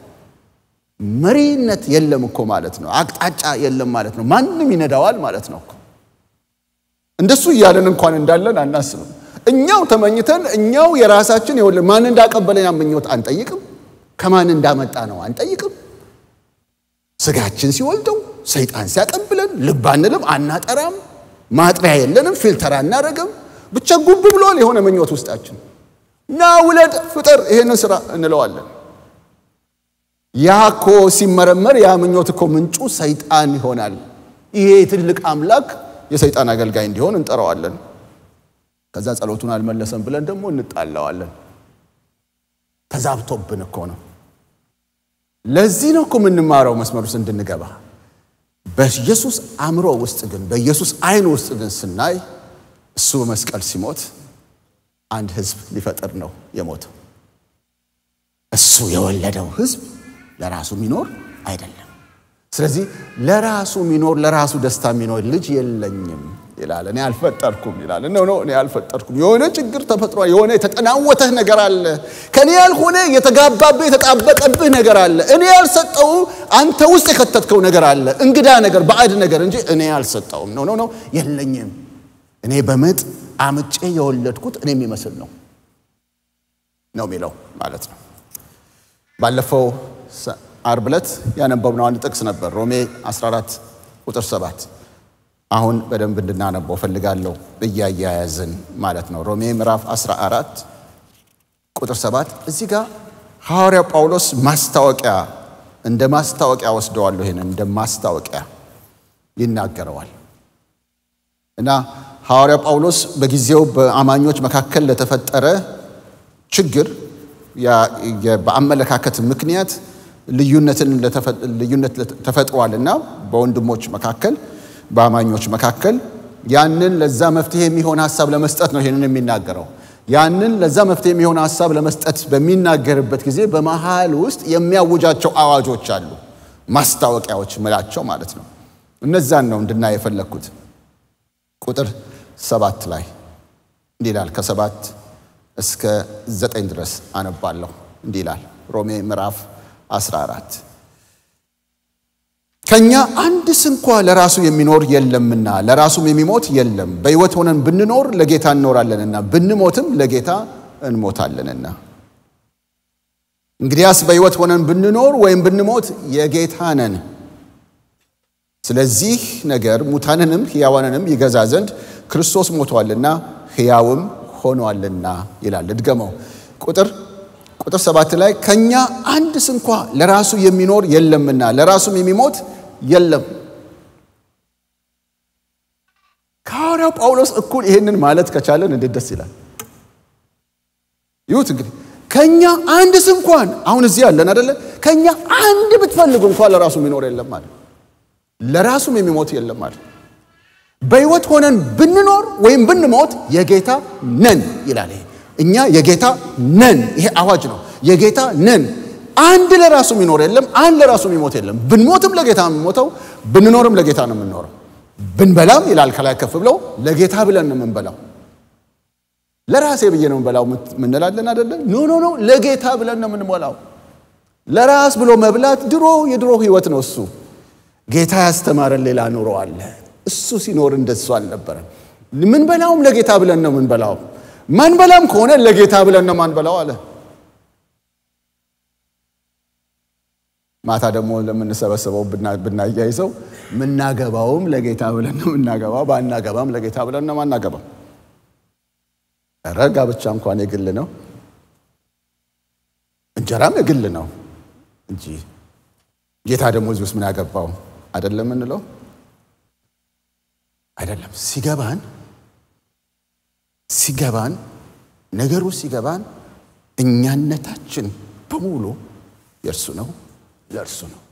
መሪነት የለም እኮ ማለት ነው። አቅጣጫ የለም ማለት ነው። ማንም ይነዳዋል ማለት ነው። እንደሱ እያለን እንኳን እንዳለን አናስብም። እኛው ተመኝተን እኛው የራሳችን ይኸውልህ ማን እንዳቀበለን ያ ምኞት አንጠይቅም። ከማን እንዳመጣ ነው አንጠይቅም። ስጋችን ሲወልደው ሰይጣን ሲያቀብለን ልብ አንልም፣ አናጠራም፣ ማጥሪያ የለንም፣ ፊልተር አናደርግም። ብቻ ጉብ ብሏል የሆነ ምኞት ውስጣችን። ና ውለድ፣ ፍጠር፣ ይሄንን ስራ እንለዋለን። ያ እኮ ሲመረመር ያ ምኞት እኮ ምንጩ ሰይጣን ይሆናል። ይሄ ትልቅ አምላክ የሰይጣን አገልጋይ እንዲሆን እንጠራዋለን። ከዛ ጸሎቱን አልመለሰም ብለን ደግሞ እንጣላዋለን። ተዛብቶብን እኮ ነው። ለዚህ ነው እኮ የምንማረው መስመር ውስጥ እንድንገባ። በኢየሱስ አእምሮ ውስጥ ግን በኢየሱስ ዓይን ውስጥ ግን ስናይ እሱ በመስቀል ሲሞት አንድ ሕዝብ ሊፈጥር ነው የሞተው። እሱ የወለደው ሕዝብ ለራሱ የሚኖር አይደለም። ስለዚህ ለራሱ የሚኖር ለራሱ ደስታ የሚኖር ልጅ የለኝም ይላል። እኔ አልፈጠርኩም ይላል። ኖ ኖ እኔ አልፈጠርኩም። የሆነ ችግር ተፈጥሯል። የሆነ የተጠናወተህ ነገር አለ። ከኔ ያልሆነ የተጋባብህ የተጣበቀብህ ነገር አለ። እኔ ያልሰጠው አንተ ውስጥ የከተትከው ነገር አለ። እንግዳ ነገር፣ ባዕድ ነገር እንጂ እኔ አልሰጠውም። ኖ ኖ ኖ የለኝም። እኔ በምጥ አምጬ የወለድኩት እኔ የሚመስል ነው ነው የሚለው ማለት ነው። ባለፈው ዓርብ ዕለት ያነበብነው አንድ ጥቅስ ነበር፣ ሮሜ 14 ቁጥር 7 አሁን በደንብ እንድናነበው ፈልጋለሁ እያያያዝን ማለት ነው። ሮሜ ምዕራፍ 14 ቁጥር 7 እዚህ ጋር ሐዋርያ ጳውሎስ ማስታወቂያ እንደ ማስታወቂያ ወስደዋለሁ። ይሄንን እንደ ማስታወቂያ ይናገረዋል እና ሐዋርያ ጳውሎስ በጊዜው በአማኞች መካከል ለተፈጠረ ችግር በአመለካከት ምክንያት ልዩነት ተፈጥሯል እና በወንድሞች መካከል በአማኞች መካከል ያንን ለዛ መፍትሄ የሚሆን ሀሳብ ለመስጠት ነው ይህንን የሚናገረው። ያንን ለዛ መፍትሄ የሚሆን ሀሳብ ለመስጠት በሚናገርበት ጊዜ በመሃል ውስጥ የሚያውጃቸው አዋጆች አሉ፣ ማስታወቂያዎች ምላቸው ማለት ነው። እነዛን ነው እንድናይ የፈለግኩት። ቁጥር ሰባት ላይ እንዲህ ይላል ከሰባት እስከ ዘጠኝ ድረስ አነባለሁ። እንዲህ ይላል ሮሜ ምዕራፍ 14 ከኛ አንድ ስንኳ ለራሱ የሚኖር የለምና ለራሱም የሚሞት የለም። በሕይወት ሆነን ብንኖር ለጌታ እንኖራለንና ብንሞትም ለጌታ እንሞታለንና። እንግዲያስ በሕይወት ሆነን ብንኖር ወይም ብንሞት የጌታ ነን። ስለዚህ ነገር ሙታንንም ሕያዋንንም ይገዛ ዘንድ ክርስቶስ ሞቷልና ሕያውም ሆኗልና ይላል። እድገመው ቁጥር ቁጥር ሰባት ላይ ከኛ አንድ ስንኳ ለራሱ የሚኖር የለምና ለራሱም የሚሞት የለም። ከሐዋርያው ጳውሎስ እኩል ይህንን ማለት ከቻለን እንዴት ደስ ይላል! ይሁት እንግዲህ ከኛ አንድ ስንኳን አሁን እዚህ ያለን አደለ? ከኛ አንድ ብትፈልጉ እንኳን ለራሱ የሚኖር የለም ማለት ለራሱም የሚሞት የለም ማለት በሕይወት ሆነን ብንኖር ወይም ብንሞት የጌታ ነን ይላል። ይሄ እኛ የጌታ ነን። ይሄ አዋጅ ነው። የጌታ ነን። አንድ ለራሱ የሚኖር የለም። አንድ ለራሱ የሚሞት የለም። ብንሞትም ለጌታ ነው የምንሞተው፣ ብንኖርም ለጌታ ነው የምንኖረው። ብንበላም ይላል ከላይ ከፍ ብለው ለጌታ ብለን ነው የምንበላው። ለራሴ ብዬ ነው የምንበላው ምንላለን አይደለም? ኖ ኖ ኖ፣ ለጌታ ብለን ነው የምንሞላው። ለራስ ብሎ መብላት ድሮ የድሮ ህይወት ነው እሱ። ጌታ ያስተማረን ሌላ ኑሮ አለ። እሱ ሲኖር እንደሱ አልነበረም። ምንበላውም ለጌታ ብለን ነው ምንበላው። ማንበላም ከሆነ ለጌታ ብለን ነው ማንበላው አለ። ማታ ደግሞ ለምንሰበሰበው ብናያይዘው ምናገባውም ለጌታ ብለን ነው ምናገባው፣ ባናገባም ለጌታ ብለን ነው ማናገባው። ኧረ ጋብቻ እንኳን የግል ነው፣ እንጀራም የግል ነው እንጂ ጌታ ደግሞ እዚህ ውስጥ ምን ያገባው አይደለም የምንለው አይደለም። ሲገባን ሲገባን ነገሩ ሲገባን እኛነታችን በሙሉ የእርሱ ነው፣ ለእርሱ ነው።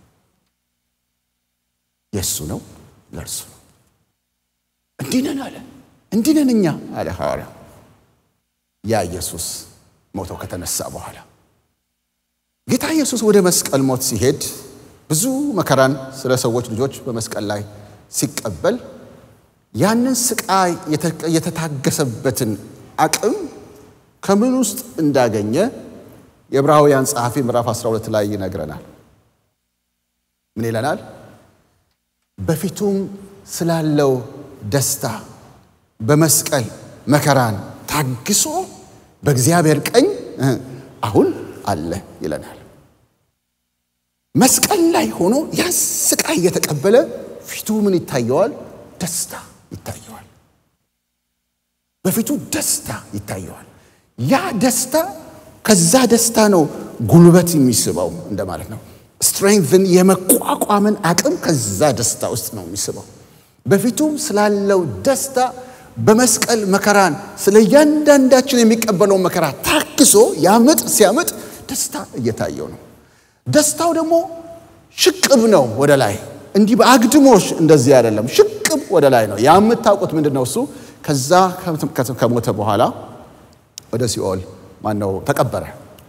የእሱ ነው፣ ለእርሱ ነው። እንዲህ ነን አለ። እንዲህ ነን እኛ አለ ሐዋርያው። ያ ኢየሱስ ሞተው ከተነሳ በኋላ ጌታ ኢየሱስ ወደ መስቀል ሞት ሲሄድ ብዙ መከራን ስለ ሰዎች ልጆች በመስቀል ላይ ሲቀበል ያንን ስቃይ የተታገሰበትን አቅም ከምን ውስጥ እንዳገኘ የዕብራውያን ጸሐፊ ምዕራፍ 12 ላይ ይነግረናል። ምን ይለናል? በፊቱም ስላለው ደስታ በመስቀል መከራን ታግሶ በእግዚአብሔር ቀኝ አሁን አለ ይለናል። መስቀል ላይ ሆኖ ያ ስቃይ እየተቀበለ ፊቱ ምን ይታየዋል? ደስታ ይታየዋል። በፊቱ ደስታ ይታየዋል። ያ ደስታ ከዛ ደስታ ነው ጉልበት የሚስበው እንደማለት ነው። ስትሬንግን የመቋቋምን አቅም ከዛ ደስታ ውስጥ ነው የሚስበው። በፊቱም ስላለው ደስታ በመስቀል መከራን ስለ እያንዳንዳችን የሚቀበለውን መከራ ታግሶ ያምጥ ሲያምጥ ደስታ እየታየው ነው። ደስታው ደግሞ ሽቅብ ነው ወደ ላይ እንዲህ በአግድሞሽ እንደዚህ አይደለም። ሽቅብ ወደ ላይ ነው። ያ የምታውቁት ምንድን ነው? እሱ ከዛ ከሞተ በኋላ ወደ ሲኦል ማነው ተቀበረ።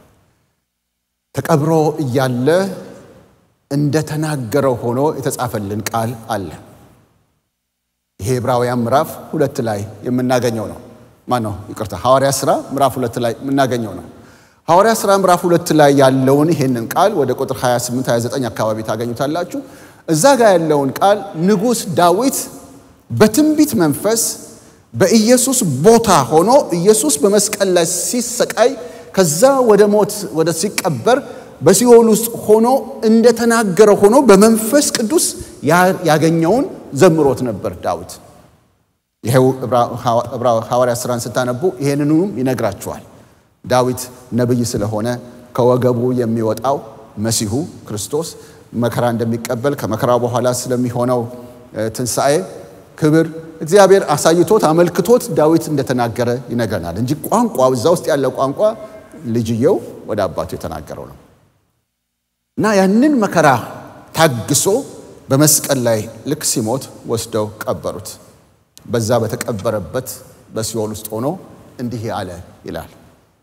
ተቀብሮ እያለ እንደተናገረው ሆኖ የተጻፈልን ቃል አለ። ይሄ ዕብራውያን ምዕራፍ ሁለት ላይ የምናገኘው ነው። ማን ነው? ይቅርታ፣ ሐዋርያ ሥራ ምዕራፍ ሁለት ላይ የምናገኘው ነው። ሐዋርያ ሥራ ምዕራፍ ሁለት ላይ ያለውን ይሄንን ቃል ወደ ቁጥር 28 29 አካባቢ ታገኙታላችሁ። እዛ ጋር ያለውን ቃል ንጉሥ ዳዊት በትንቢት መንፈስ በኢየሱስ ቦታ ሆኖ ኢየሱስ በመስቀል ላይ ሲሰቃይ ከዛ ወደ ሞት ወደ ሲቀበር በሲኦል ውስጥ ሆኖ እንደተናገረ ሆኖ በመንፈስ ቅዱስ ያገኘውን ዘምሮት ነበር ዳዊት። ይሄው ሐዋርያ ሥራን ስታነቡ ይሄንኑም ይነግራችኋል። ዳዊት ነቢይ ስለሆነ ከወገቡ የሚወጣው መሲሁ ክርስቶስ መከራ እንደሚቀበል ከመከራው በኋላ ስለሚሆነው ትንሣኤ ክብር እግዚአብሔር አሳይቶት አመልክቶት ዳዊት እንደተናገረ ይነግረናል እንጂ ቋንቋ እዛ ውስጥ ያለው ቋንቋ ልጅየው ወደ አባቱ የተናገረው ነው እና ያንን መከራ ታግሶ በመስቀል ላይ ልክ ሲሞት ወስደው ቀበሩት። በዛ በተቀበረበት በሲኦል ውስጥ ሆኖ እንዲህ አለ ይላል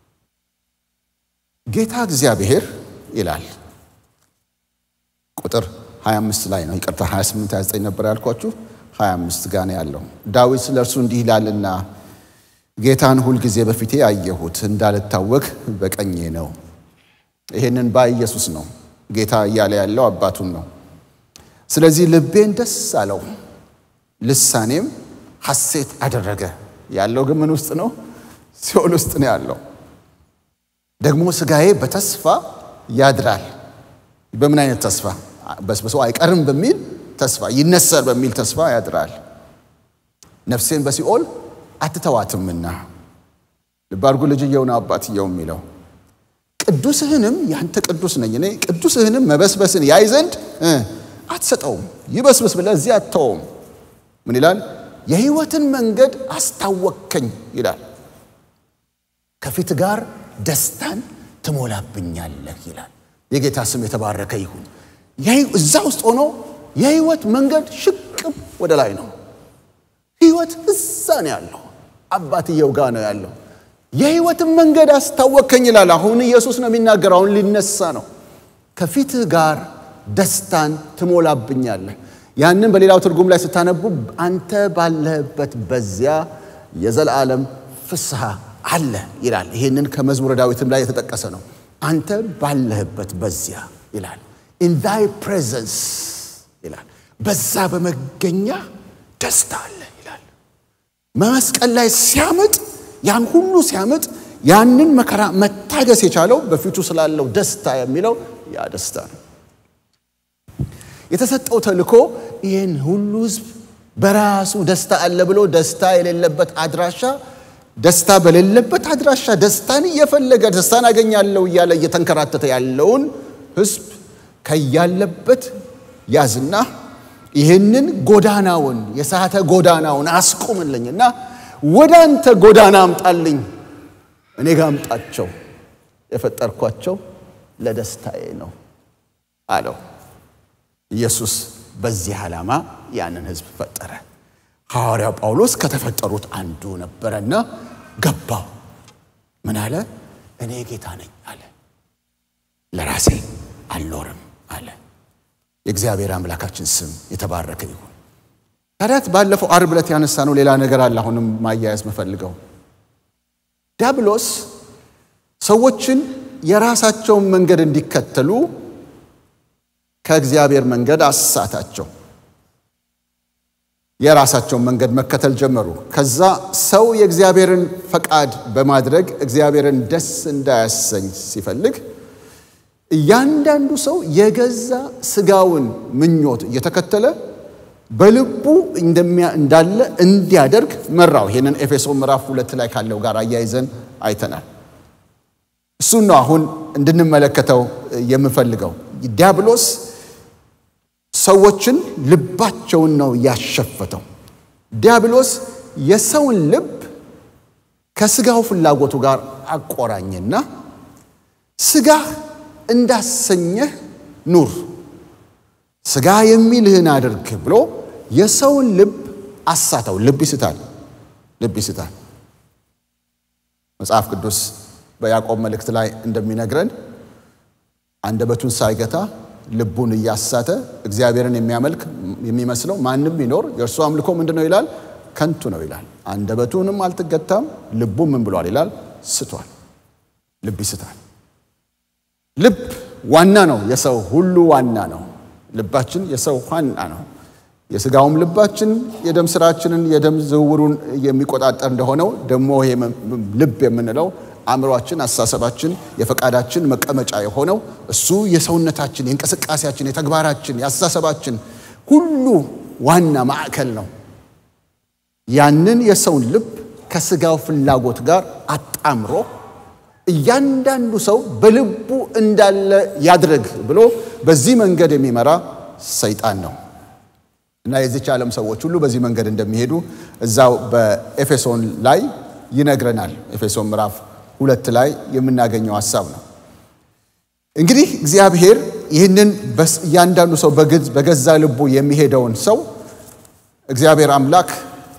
ጌታ እግዚአብሔር ይላል ቁጥር 25 ላይ ነው። ይቅርታ 28 29 ነበር ያልኳችሁ፣ 25 ጋር ነው ያለው። ዳዊት ስለ እርሱ እንዲህ ይላልና ጌታን ሁልጊዜ በፊቴ አየሁት፣ እንዳልታወክ በቀኜ ነው። ይሄንን ባይ ኢየሱስ ነው ጌታ እያለ ያለው አባቱን ነው። ስለዚህ ልቤን ደስ አለው፣ ልሳኔም ሐሴት አደረገ። ያለው ግን ምን ውስጥ ነው? ሲኦል ውስጥ ነው ያለው። ደግሞ ሥጋዬ በተስፋ ያድራል። በምን አይነት ተስፋ? በስብሶ አይቀርም በሚል ተስፋ፣ ይነሳል በሚል ተስፋ ያድራል። ነፍሴን በሲኦል አትተዋትምና። ልብ አድርጉ። ልጅየው ነው አባትየው የሚለው ቅዱስህንም ያንተ ቅዱስ ነኝ እኔ ቅዱስህንም መበስበስን ያይ ዘንድ አትሰጠውም። ይበስብስ ብለህ እዚህ አትተውም። ምን ይላል? የሕይወትን መንገድ አስታወከኝ ይላል። ከፊት ጋር ደስታን ትሞላብኛለህ ይላል። የጌታ ስም የተባረከ ይሁን። እዛ ውስጥ ሆኖ የሕይወት መንገድ ሽቅብ ወደ ላይ ነው። ሕይወት እዛ ነው ያለው፣ አባትየው ጋር ነው ያለው። የሕይወትን መንገድ አስታወከኝ ይላል። አሁን ኢየሱስ ነው የሚናገረው። አሁን ሊነሳ ነው። ከፊትህ ጋር ደስታን ትሞላብኛለህ። ያንን በሌላው ትርጉም ላይ ስታነቡ አንተ ባለህበት በዚያ የዘላለም ፍስሐ አለ ይላል። ይህንን ከመዝሙረ ዳዊትም ላይ የተጠቀሰ ነው። አንተ ባለህበት በዚያ ይላል። ኢን ዛይ ፕሬዘንስ ይላል። በዛ በመገኛ ደስታ አለ ይላል። መመስቀል ላይ ሲያምጥ ያን ሁሉ ሲያምጥ ያንን መከራ መታገስ የቻለው በፊቱ ስላለው ደስታ የሚለው ያ ደስታ ነው። የተሰጠው ተልእኮ ይህን ሁሉ ሕዝብ በራሱ ደስታ አለ ብሎ ደስታ የሌለበት አድራሻ ደስታ በሌለበት አድራሻ ደስታን እየፈለገ ደስታን አገኛለሁ እያለ እየተንከራተተ ያለውን ሕዝብ ከያለበት ያዝና ይህንን ጎዳናውን የሳተ ጎዳናውን አስቁምልኝና ወደ አንተ ጎዳና አምጣልኝ፣ እኔ ጋር አምጣቸው፣ የፈጠርኳቸው ለደስታዬ ነው አለው። ኢየሱስ በዚህ ዓላማ ያንን ሕዝብ ፈጠረ። ሐዋርያው ጳውሎስ ከተፈጠሩት አንዱ ነበረና ገባው። ምን አለ? እኔ ጌታ ነኝ አለ። ለራሴ አልኖርም አለ። የእግዚአብሔር አምላካችን ስም የተባረከ ይሁን። ታዲያት ባለፈው ዓርብ ዕለት ያነሳ ነው ሌላ ነገር አለ። አሁንም ማያያዝ መፈልገው ዲያብሎስ ሰዎችን የራሳቸውን መንገድ እንዲከተሉ ከእግዚአብሔር መንገድ አሳታቸው። የራሳቸውን መንገድ መከተል ጀመሩ። ከዛ ሰው የእግዚአብሔርን ፈቃድ በማድረግ እግዚአብሔርን ደስ እንዳያሰኝ ሲፈልግ እያንዳንዱ ሰው የገዛ ስጋውን ምኞት እየተከተለ በልቡ እንዳለ እንዲያደርግ መራው። ይህንን ኤፌሶ ምዕራፍ ሁለት ላይ ካለው ጋር አያይዘን አይተናል። እሱን ነው አሁን እንድንመለከተው የምፈልገው። ዲያብሎስ ሰዎችን ልባቸውን ነው ያሸፈተው። ዲያብሎስ የሰውን ልብ ከስጋው ፍላጎቱ ጋር አቆራኘና ስጋህ እንዳሰኘህ ኑር፣ ስጋ የሚልህን አድርግ ብሎ የሰውን ልብ አሳተው። ልብ ይስታል፣ ልብ ይስታል። መጽሐፍ ቅዱስ በያዕቆብ መልእክት ላይ እንደሚነግረን አንደበቱን ሳይገታ ልቡን እያሳተ እግዚአብሔርን የሚያመልክ የሚመስለው ማንም ቢኖር የእርሱ አምልኮ ምንድን ነው ይላል? ከንቱ ነው ይላል። አንደበቱንም አልተገታም፣ ልቡ ምን ብሏል ይላል? ስቷል። ልብ ይስታል። ልብ ዋና ነው፣ የሰው ሁሉ ዋና ነው። ልባችን የሰው ዋና ነው። የስጋውም ልባችን የደም ስራችንን የደም ዝውውሩን የሚቆጣጠር እንደሆነው ደግሞ ይሄ ልብ የምንለው አእምሯችን፣ አስተሳሰባችን፣ የፈቃዳችን መቀመጫ የሆነው እሱ የሰውነታችን፣ የእንቅስቃሴያችን፣ የተግባራችን፣ የአስተሳሰባችን ሁሉ ዋና ማዕከል ነው። ያንን የሰውን ልብ ከስጋው ፍላጎት ጋር አጣምሮ እያንዳንዱ ሰው በልቡ እንዳለ ያድርግ ብሎ በዚህ መንገድ የሚመራ ሰይጣን ነው እና የዚች ዓለም ሰዎች ሁሉ በዚህ መንገድ እንደሚሄዱ እዛው በኤፌሶን ላይ ይነግረናል። ኤፌሶን ምዕራፍ ሁለት ላይ የምናገኘው ሀሳብ ነው። እንግዲህ እግዚአብሔር ይህንን እያንዳንዱ ሰው በገዛ ልቡ የሚሄደውን ሰው እግዚአብሔር አምላክ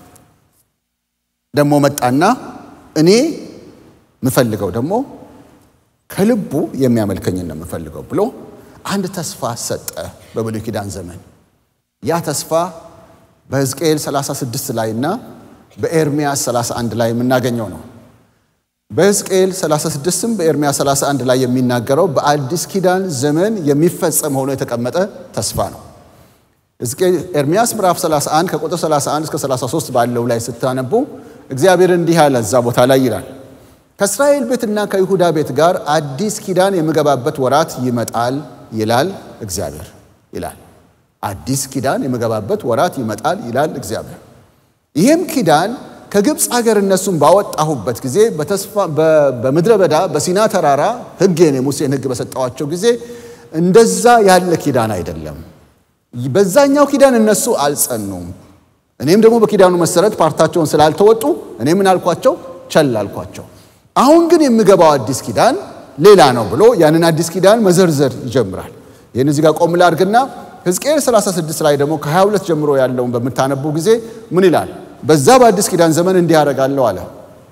ደግሞ መጣና እኔ የምፈልገው ደግሞ ከልቡ የሚያመልከኝን ነው የምፈልገው ብሎ አንድ ተስፋ ሰጠ በብሉይ ኪዳን ዘመን። ያ ተስፋ በሕዝቅኤል 36 ላይና በኤርምያስ 31 ላይ የምናገኘው ነው። በሕዝቅኤል 36ም በኤርምያስ 31 ላይ የሚናገረው በአዲስ ኪዳን ዘመን የሚፈጸም ሆኖ የተቀመጠ ተስፋ ነው። ኤርምያስ ምዕራፍ 31 ከቁጥር 31 እስከ 33 ባለው ላይ ስታነቡ እግዚአብሔር እንዲህ አለ። እዛ ቦታ ላይ ይላል ከእስራኤል ቤትና ከይሁዳ ቤት ጋር አዲስ ኪዳን የምገባበት ወራት ይመጣል ይላል እግዚአብሔር ይላል። አዲስ ኪዳን የምገባበት ወራት ይመጣል ይላል እግዚአብሔር። ይህም ኪዳን ከግብፅ ሀገር እነሱን ባወጣሁበት ጊዜ በምድረ በዳ በሲና ተራራ ሕጌን የሙሴን ሕግ በሰጠዋቸው ጊዜ እንደዛ ያለ ኪዳን አይደለም። በዛኛው ኪዳን እነሱ አልጸኑም። እኔም ደግሞ በኪዳኑ መሰረት ፓርታቸውን ስላልተወጡ እኔ ምን አልኳቸው? ቸል አልኳቸው። አሁን ግን የምገባው አዲስ ኪዳን ሌላ ነው ብሎ ያንን አዲስ ኪዳን መዘርዘር ይጀምራል። ይህን እዚህ ጋር ቆም ላድርግና ሕዝቅኤል 36 ላይ ደግሞ ከ22 ጀምሮ ያለውን በምታነቡ ጊዜ ምን ይላል? በዛ በአዲስ ኪዳን ዘመን እንዲህ አደርጋለሁ አለ።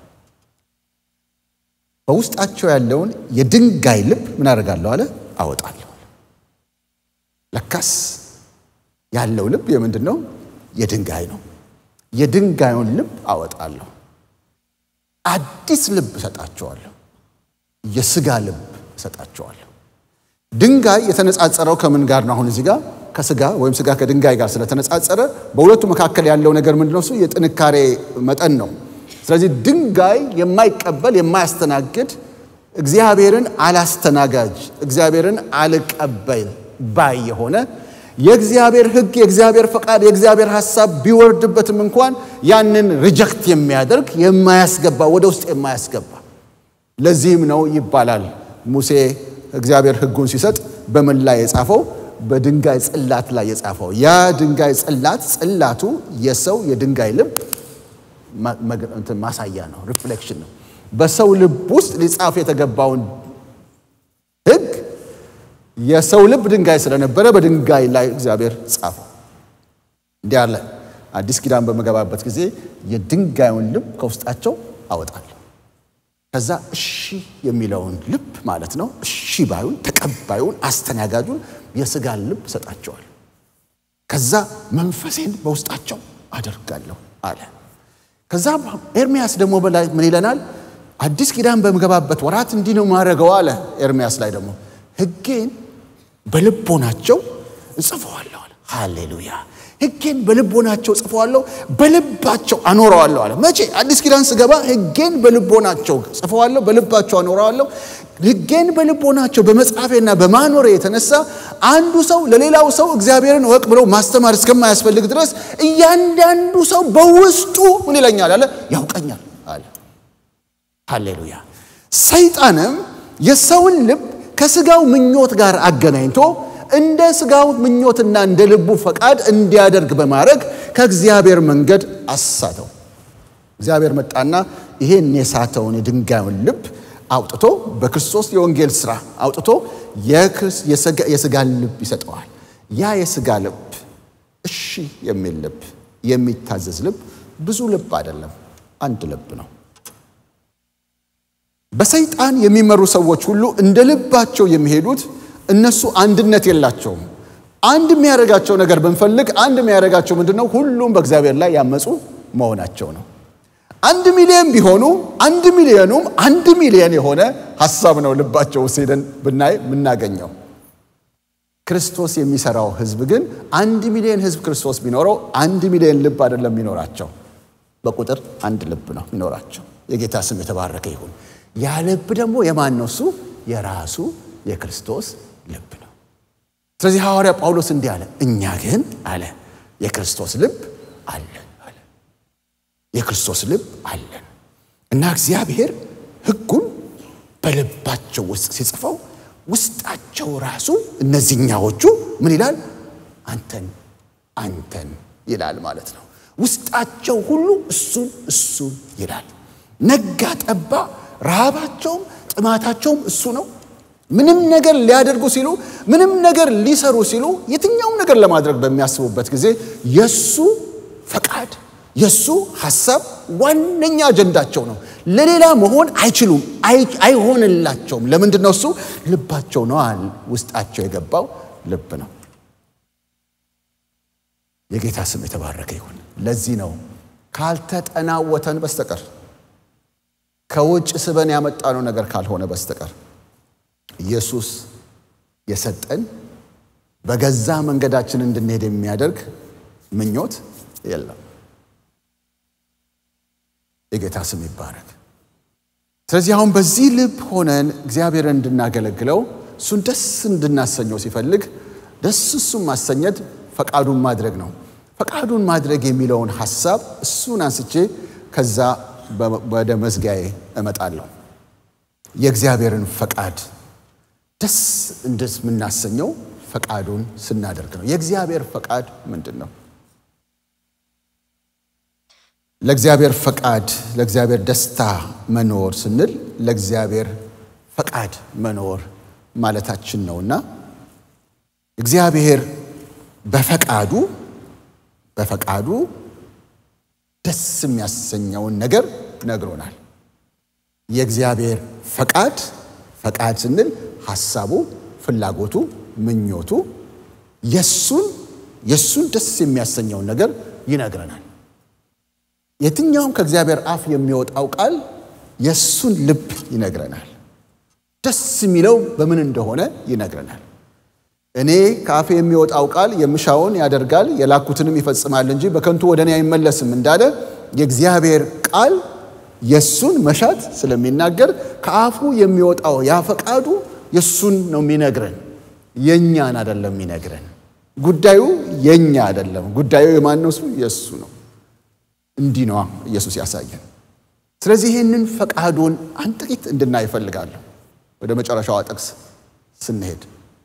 በውስጣቸው ያለውን የድንጋይ ልብ ምን አደርጋለሁ አለ? አወጣለሁ። ለካስ ያለው ልብ የምንድን ነው? የድንጋይ ነው። የድንጋዩን ልብ አወጣለሁ፣ አዲስ ልብ እሰጣቸዋለሁ፣ የስጋ ልብ እሰጣቸዋለሁ። ድንጋይ የተነጻጸረው ከምን ጋር ነው? አሁን እዚህ ጋር ከስጋ ወይም ስጋ ከድንጋይ ጋር ስለተነጻጸረ በሁለቱ መካከል ያለው ነገር ምንድነው? እሱ የጥንካሬ መጠን ነው። ስለዚህ ድንጋይ የማይቀበል የማያስተናግድ እግዚአብሔርን አላስተናጋጅ እግዚአብሔርን አልቀበል ባይ የሆነ የእግዚአብሔር ሕግ የእግዚአብሔር ፈቃድ የእግዚአብሔር ሐሳብ ቢወርድበትም እንኳን ያንን ሪጀክት የሚያደርግ የማያስገባ ወደ ውስጥ የማያስገባ ለዚህም ነው ይባላል ሙሴ እግዚአብሔር ሕጉን ሲሰጥ በምን ላይ የጻፈው በድንጋይ ጽላት ላይ የጻፈው ያ ድንጋይ ጽላት ጽላቱ የሰው የድንጋይ ልብ ማሳያ ነው ሪፍሌክሽን ነው በሰው ልብ ውስጥ ሊጻፍ የተገባውን ሕግ የሰው ልብ ድንጋይ ስለነበረ በድንጋይ ላይ እግዚአብሔር ጻፈው። እንዲህ አለ። አዲስ ኪዳን በመገባበት ጊዜ የድንጋዩን ልብ ከውስጣቸው አወጣለሁ። ከዛ እሺ የሚለውን ልብ ማለት ነው። እሺ ባዩን፣ ተቀባዩን፣ አስተናጋጁን የስጋን ልብ ሰጣቸዋል። ከዛ መንፈሴን በውስጣቸው አደርጋለሁ አለ። ከዛ ኤርሚያስ ደግሞ በላይ ምን ይለናል? አዲስ ኪዳን በምገባበት ወራት እንዲህ ነው ማድረገው አለ። ኤርሚያስ ላይ ደግሞ ሕጌን በልቦናቸው እጽፈዋለሁ አለ። ሃሌሉያ! ሕጌን በልቦናቸው ጽፈዋለሁ፣ በልባቸው አኖረዋለሁ አለ። መቼ? አዲስ ኪዳን ስገባ ሕጌን በልቦናቸው ጽፈዋለሁ፣ በልባቸው አኖረዋለሁ። ሕጌን በልቦናቸው በመጻፌና በማኖሬ የተነሳ አንዱ ሰው ለሌላው ሰው እግዚአብሔርን እወቅ ብለው ማስተማር እስከማያስፈልግ ድረስ እያንዳንዱ ሰው በውስጡ ምን ይለኛል አለ ያውቀኛል አለ። ሃሌሉያ! ሰይጣንም የሰውን ልብ ከስጋው ምኞት ጋር አገናኝቶ እንደ ስጋው ምኞትና እንደ ልቡ ፈቃድ እንዲያደርግ በማድረግ ከእግዚአብሔር መንገድ አሳተው። እግዚአብሔር መጣና ይሄን የሳተውን የድንጋዩን ልብ አውጥቶ በክርስቶስ የወንጌል ሥራ አውጥቶ የስጋን ልብ ይሰጠዋል። ያ የስጋ ልብ እሺ የሚል ልብ፣ የሚታዘዝ ልብ ብዙ ልብ አይደለም፣ አንድ ልብ ነው። በሰይጣን የሚመሩ ሰዎች ሁሉ እንደ ልባቸው የሚሄዱት እነሱ አንድነት የላቸውም። አንድ የሚያደርጋቸው ነገር ብንፈልግ አንድ የሚያደርጋቸው ምንድን ነው? ሁሉም በእግዚአብሔር ላይ ያመፁ መሆናቸው ነው። አንድ ሚሊዮን ቢሆኑ አንድ ሚሊዮኑም አንድ ሚሊዮን የሆነ ሀሳብ ነው ልባቸው ውስጥ ሄደን ብናይ የምናገኘው። ክርስቶስ የሚሰራው ህዝብ ግን አንድ ሚሊዮን ህዝብ ክርስቶስ ቢኖረው አንድ ሚሊዮን ልብ አይደለም የሚኖራቸው፣ በቁጥር አንድ ልብ ነው የሚኖራቸው። የጌታ ስም የተባረከ ይሁን። ያ ልብ ደግሞ የማን ነው? እሱ የራሱ የክርስቶስ ልብ ነው። ስለዚህ ሐዋርያ ጳውሎስ እንዲህ አለ፣ እኛ ግን አለ የክርስቶስ ልብ አለን አለ የክርስቶስ ልብ አለን እና እግዚአብሔር ሕጉን በልባቸው ውስጥ ሲጽፈው ውስጣቸው ራሱ እነዚህኛዎቹ ምን ይላል? አንተን አንተን ይላል ማለት ነው። ውስጣቸው ሁሉ እሱን እሱን ይላል። ነጋ ጠባ ረሃባቸውም ጥማታቸውም እሱ ነው። ምንም ነገር ሊያደርጉ ሲሉ ምንም ነገር ሊሰሩ ሲሉ የትኛውም ነገር ለማድረግ በሚያስቡበት ጊዜ የሱ ፈቃድ የሱ ሐሳብ ዋነኛ አጀንዳቸው ነው። ለሌላ መሆን አይችሉም፣ አይሆንላቸውም። ለምንድን ነው? እሱ ልባቸው ነው፣ ውስጣቸው የገባው ልብ ነው። የጌታ ስም የተባረከ ይሁን። ለዚህ ነው ካልተጠናወተን በስተቀር ከውጭ ስበን ያመጣነው ነገር ካልሆነ በስተቀር ኢየሱስ የሰጠን በገዛ መንገዳችን እንድንሄድ የሚያደርግ ምኞት የለም። የጌታ ስም ይባረክ። ስለዚህ አሁን በዚህ ልብ ሆነን እግዚአብሔርን እንድናገለግለው እሱን ደስ እንድናሰኘው ሲፈልግ ደስ እሱን ማሰኘት ፈቃዱን ማድረግ ነው። ፈቃዱን ማድረግ የሚለውን ሐሳብ እሱን አንስቼ ከዛ ወደ መዝጊያዬ እመጣለሁ። የእግዚአብሔርን ፈቃድ ደስ እንደምናሰኘው ፈቃዱን ስናደርግ ነው። የእግዚአብሔር ፈቃድ ምንድን ነው? ለእግዚአብሔር ፈቃድ ለእግዚአብሔር ደስታ መኖር ስንል ለእግዚአብሔር ፈቃድ መኖር ማለታችን ነውና እግዚአብሔር በፈቃዱ በፈቃዱ ደስ የሚያሰኘውን ነገር ነግሮናል። የእግዚአብሔር ፈቃድ ፈቃድ ስንል ሐሳቡ፣ ፍላጎቱ፣ ምኞቱ የሱን የሱን ደስ የሚያሰኘውን ነገር ይነግረናል። የትኛውም ከእግዚአብሔር አፍ የሚወጣው ቃል የእሱን ልብ ይነግረናል። ደስ የሚለው በምን እንደሆነ ይነግረናል። እኔ ከአፌ የሚወጣው ቃል የምሻውን ያደርጋል የላኩትንም ይፈጽማል እንጂ በከንቱ ወደ እኔ አይመለስም እንዳለ የእግዚአብሔር ቃል የእሱን መሻት ስለሚናገር ከአፉ የሚወጣው ያ ፈቃዱ የእሱን ነው የሚነግረን፣ የእኛን አይደለም የሚነግረን። ጉዳዩ የእኛ አይደለም። ጉዳዩ የማን ነው? እሱ የእሱ ነው። እንዲህ ነዋ ኢየሱስ ያሳየን። ስለዚህ ይህንን ፈቃዱን አንድ ጥቂት እንድናይ እፈልጋለሁ። ወደ መጨረሻዋ ጥቅስ ስንሄድ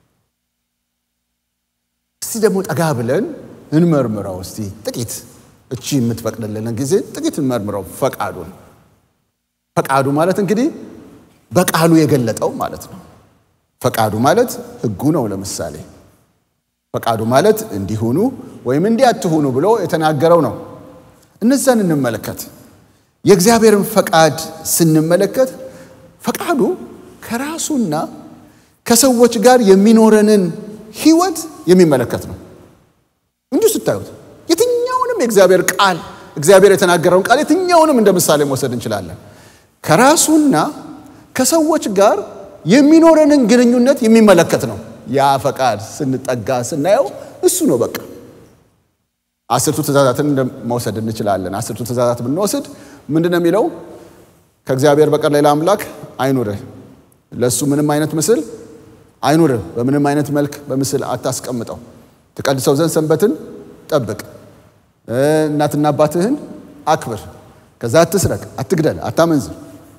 እስቲ ደግሞ ጠጋ ብለን እንመርምረው። እስቲ ጥቂት እቺ የምትፈቅድልን ጊዜ ጥቂት እንመርምረው ፈቃዱን። ፈቃዱ ማለት እንግዲህ በቃሉ የገለጠው ማለት ነው። ፈቃዱ ማለት ሕጉ ነው። ለምሳሌ ፈቃዱ ማለት እንዲሁኑ ወይም እንዲህ አትሁኑ ብሎ የተናገረው ነው። እነዛን እንመለከት። የእግዚአብሔርን ፈቃድ ስንመለከት ፈቃዱ ከራሱና ከሰዎች ጋር የሚኖረንን ህይወት የሚመለከት ነው። እንዲሁ ስታዩት የትኛውንም የእግዚአብሔር ቃል እግዚአብሔር የተናገረውን ቃል የትኛውንም እንደ ምሳሌ መውሰድ እንችላለን። ከራሱና ከሰዎች ጋር የሚኖረንን ግንኙነት የሚመለከት ነው። ያ ፈቃድ ስንጠጋ ስናየው እሱ ነው በቃ አስርቱ ትእዛዛትን መውሰድ እንችላለን። አስርቱ ትእዛዛት ብንወስድ ምንድን ነው የሚለው? ከእግዚአብሔር በቀር ሌላ አምላክ አይኑርህ፣ ለእሱ ምንም አይነት ምስል አይኑርህ፣ በምንም አይነት መልክ በምስል አታስቀምጠው፣ ትቀድሰው ዘንድ ሰንበትን ጠብቅ፣ እናትና አባትህን አክብር፣ ከዛ አትስረቅ፣ አትግደል፣ አታመንዝር፣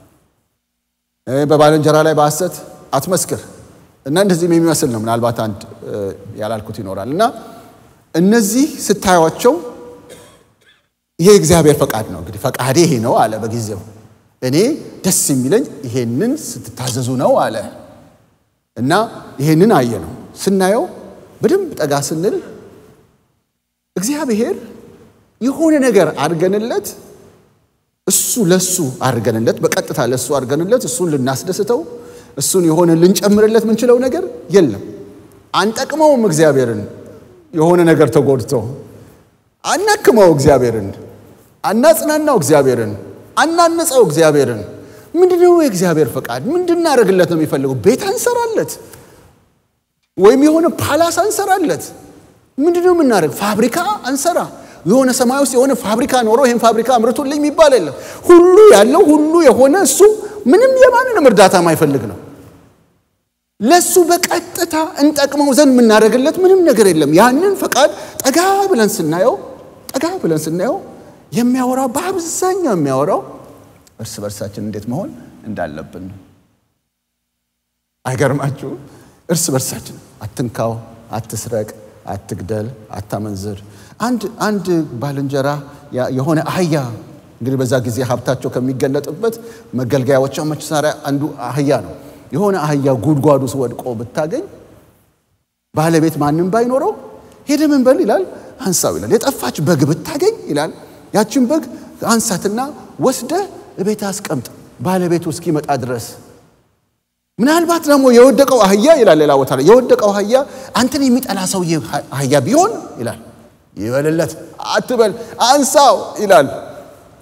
በባልንጀራ ላይ በሐሰት አትመስክር እና እንደዚህም የሚመስል ነው። ምናልባት አንድ ያላልኩት ይኖራል እና እነዚህ ስታዩቸው ይሄ እግዚአብሔር ፈቃድ ነው። እንግዲህ ፈቃዴ ይሄ ነው አለ በጊዜው። እኔ ደስ የሚለኝ ይሄንን ስትታዘዙ ነው አለ እና ይሄንን አየ ነው። ስናየው በደንብ ጠጋ ስንል እግዚአብሔር የሆነ ነገር አድርገንለት እሱ ለሱ አድርገንለት በቀጥታ ለሱ አድርገንለት እሱን ልናስደስተው እሱን የሆነ ልንጨምርለት ምንችለው ነገር የለም። አንጠቅመውም እግዚአብሔርን የሆነ ነገር ተጎድቶ አናክመው እግዚአብሔርን፣ አናጽናናው እግዚአብሔርን፣ አናንጸው እግዚአብሔርን። ምንድነው የእግዚአብሔር ፈቃድ? ምንድናደርግለት ነው የሚፈልገው? ቤት አንሰራለት ወይም የሆነ ፓላስ አንሰራለት። ምንድነው የምናደርግ? ፋብሪካ አንሰራ። የሆነ ሰማይ ውስጥ የሆነ ፋብሪካ ኖሮ ይህን ፋብሪካ አምርቶልኝ የሚባል የለም። ሁሉ ያለው ሁሉ የሆነ እሱ ምንም የማንንም እርዳታ ማይፈልግ ነው። ለሱ በቀጥታ እንጠቅመው ዘንድ የምናደርግለት ምንም ነገር የለም። ያንን ፈቃድ ጠጋ ብለን ስናየው ጠጋ ብለን ስናየው የሚያወራው በአብዛኛው የሚያወራው እርስ በርሳችን እንዴት መሆን እንዳለብን ነው። አይገርማችሁ? እርስ በርሳችን አትንካው፣ አትስረቅ፣ አትግደል፣ አታመንዝር። አንድ አንድ ባልንጀራ የሆነ አህያ እንግዲህ በዛ ጊዜ ሀብታቸው ከሚገለጥበት መገልገያዎቻቸው መሳሪያ አንዱ አህያ ነው። የሆነ አህያ ጉድጓዱ ውስጥ ወድቆ ብታገኝ ባለቤት ማንም ባይኖረው ሄደ ምን በል ይላል፣ አንሳው ይላል። የጠፋች በግ ብታገኝ ይላል፣ ያችን በግ አንሳትና ወስደህ እቤት አስቀምጥ ባለቤቱ እስኪመጣ ድረስ። ምናልባት ደግሞ የወደቀው አህያ ይላል ሌላ ቦታ ላይ የወደቀው አህያ አንተን የሚጠላ ሰውዬ አህያ ቢሆን ይላል ይበልለት፣ አትበል፣ አንሳው ይላል።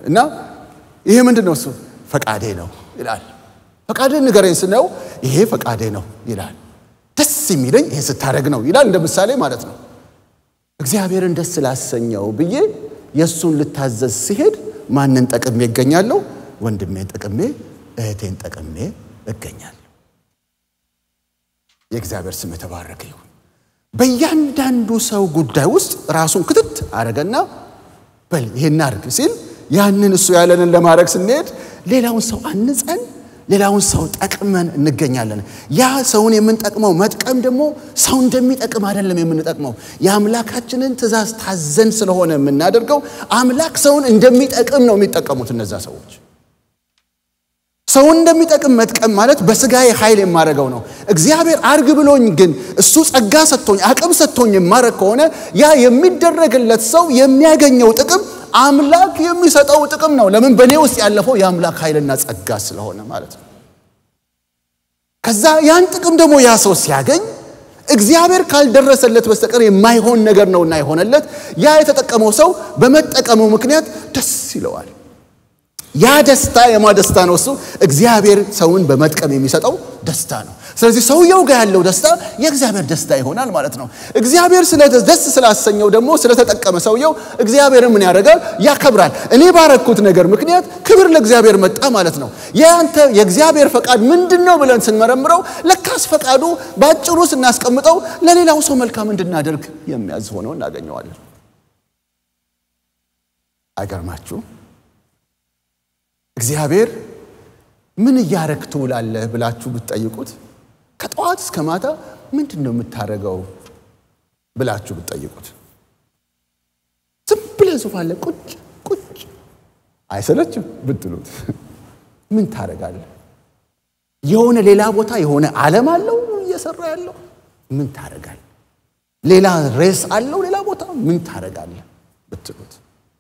እና ይሄ ምንድን ነው? እሱ ፈቃዴ ነው ይላል። ፈቃዴ ንገረኝ ስነው ይሄ ፈቃዴ ነው ይላል። ደስ የሚለኝ ይሄ ስታደርግ ነው ይላል። እንደ ምሳሌ ማለት ነው። እግዚአብሔርን ደስ ላሰኘው ብዬ የእሱን ልታዘዝ ሲሄድ ማንን ጠቅሜ እገኛለሁ? ወንድሜን ጠቅሜ እህቴን ጠቅሜ እገኛለሁ። የእግዚአብሔር ስም የተባረከ ይሁን። በእያንዳንዱ ሰው ጉዳይ ውስጥ ራሱን ክትት አረገና በል ይሄን አድርግ ሲል ያንን እሱ ያለንን ለማድረግ ስንሄድ ሌላውን ሰው አንጸን ሌላውን ሰው ጠቅመን እንገኛለን። ያ ሰውን የምንጠቅመው መጥቀም ደግሞ ሰው እንደሚጠቅም አይደለም የምንጠቅመው። የአምላካችንን ትእዛዝ ታዘን ስለሆነ የምናደርገው አምላክ ሰውን እንደሚጠቅም ነው የሚጠቀሙት እነዛ ሰዎች። ሰውን እንደሚጠቅም መጥቀም ማለት በስጋዬ ኃይል የማደርገው ነው። እግዚአብሔር አርግ ብሎኝ ግን እሱ ጸጋ ሰጥቶኝ አቅም ሰጥቶኝ የማደርግ ከሆነ ያ የሚደረግለት ሰው የሚያገኘው ጥቅም አምላክ የሚሰጠው ጥቅም ነው። ለምን? በእኔ ውስጥ ያለፈው የአምላክ ኃይልና ጸጋ ስለሆነ ማለት ነው። ከዛ ያን ጥቅም ደግሞ ያ ሰው ሲያገኝ እግዚአብሔር ካልደረሰለት በስተቀር የማይሆን ነገር ነውና የሆነለት ያ የተጠቀመው ሰው በመጠቀሙ ምክንያት ደስ ይለዋል። ያ ደስታ የማ ደስታ ነው? እሱ እግዚአብሔር ሰውን በመጥቀም የሚሰጠው ደስታ ነው። ስለዚህ ሰውየው ጋር ያለው ደስታ የእግዚአብሔር ደስታ ይሆናል ማለት ነው። እግዚአብሔር ደስ ስላሰኘው ደግሞ ስለተጠቀመ ሰውየው እግዚአብሔር ምን ያደርጋል? ያከብራል። እኔ ባረኩት ነገር ምክንያት ክብር ለእግዚአብሔር መጣ ማለት ነው። የአንተ የእግዚአብሔር ፈቃድ ምንድን ነው ብለን ስንመረምረው ለካስ ፈቃዱ በአጭሩ ስናስቀምጠው ለሌላው ሰው መልካም እንድናደርግ የሚያዝ ሆነው እናገኘዋለን። አይገርማችሁ? እግዚአብሔር ምን እያረግ ትውላለህ ብላችሁ ብትጠይቁት ከጠዋት እስከ ማታ ምንድን ነው የምታደርገው ብላችሁ ብትጠይቁት ዝም ብለህ ዙፋን ላይ ቁጭ ቁጭ አይሰለችም ብትሉት ምን ታደርጋለህ? የሆነ ሌላ ቦታ የሆነ ዓለም አለው እየሰራ ያለው ምን ታደርጋለህ? ሌላ ሬስ አለው ሌላ ቦታ ምን ታደርጋለህ ብትሉት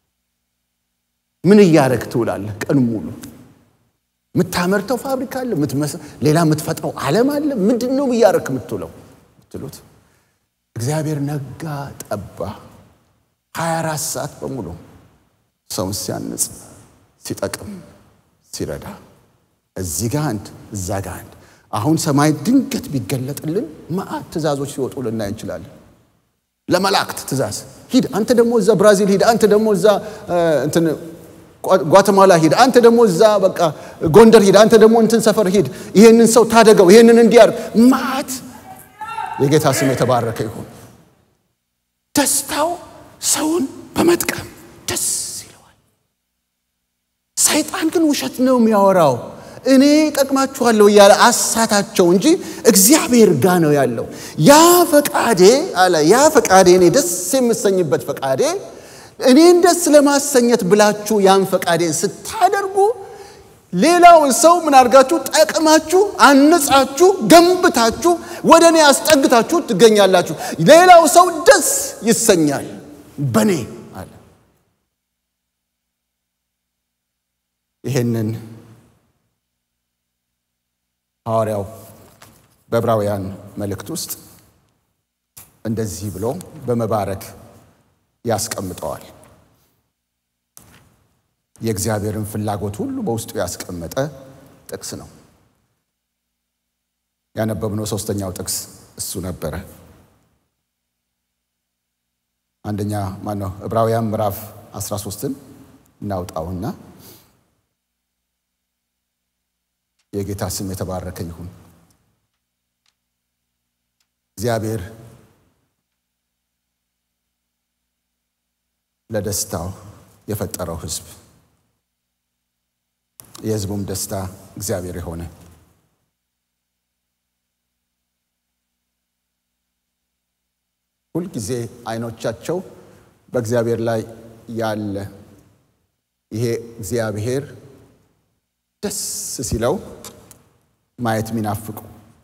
ምን እያደረግ ትውላለህ? ቀን ሙሉ የምታመርተው ፋብሪካ አለ፣ ሌላ የምትፈጥረው ዓለም አለ። ምንድን ነው እያደረግ የምትውለው ብትሉት እግዚአብሔር ነጋ ጠባ 24 ሰዓት በሙሉ ሰውን ሲያንጽ፣ ሲጠቅም፣ ሲረዳ እዚህ ጋ አንድ እዛ ጋ አንድ። አሁን ሰማይ ድንገት ቢገለጥልን መዓት ትእዛዞች ሲወጡ ልናይ እንችላለን። ለመላእክት ትእዛዝ ሂድ፣ አንተ ደግሞ እዛ ብራዚል ሂድ፣ አንተ ደግሞ እዛ እንትን ጓተማላ ሂድ፣ አንተ ደግሞ እዛ በቃ ጎንደር ሂድ፣ አንተ ደግሞ እንትን ሰፈር ሂድ፣ ይሄንን ሰው ታደገው፣ ይሄንን እንዲያርግ ማት። የጌታ ስም የተባረከ ይሁን። ደስታው ሰውን በመጥቀም ደስ ይለዋል። ሰይጣን ግን ውሸት ነው የሚያወራው። እኔ ጠቅማችኋለሁ እያለ አሳታቸው እንጂ እግዚአብሔር ጋ ነው ያለው። ያ ፈቃዴ አለ ያ ፈቃዴ እኔ ደስ የምሰኝበት ፈቃዴ እኔን ደስ ለማሰኘት ብላችሁ ያን ፈቃዴን ስታደርጉ ሌላውን ሰው ምን አድርጋችሁ ጠቅማችሁ፣ አንጻችሁ፣ ገንብታችሁ ወደ እኔ አስጠግታችሁ ትገኛላችሁ። ሌላው ሰው ደስ ይሰኛል በእኔ አለ። ይሄንን ሐዋርያው በዕብራውያን መልእክት ውስጥ እንደዚህ ብሎ በመባረክ ያስቀምጠዋል። የእግዚአብሔርን ፍላጎት ሁሉ በውስጡ ያስቀመጠ ጥቅስ ነው። ያነበብነው ሶስተኛው ጥቅስ እሱ ነበረ። አንደኛ ማነው? ዕብራውያን ምዕራፍ 13ን እናውጣውና የጌታ ስም የተባረከ ይሁን። እግዚአብሔር ለደስታው የፈጠረው ሕዝብ የሕዝቡም ደስታ እግዚአብሔር የሆነ ሁልጊዜ አይኖቻቸው በእግዚአብሔር ላይ ያለ ይሄ እግዚአብሔር ደስ ሲለው ማየት የሚናፍቁ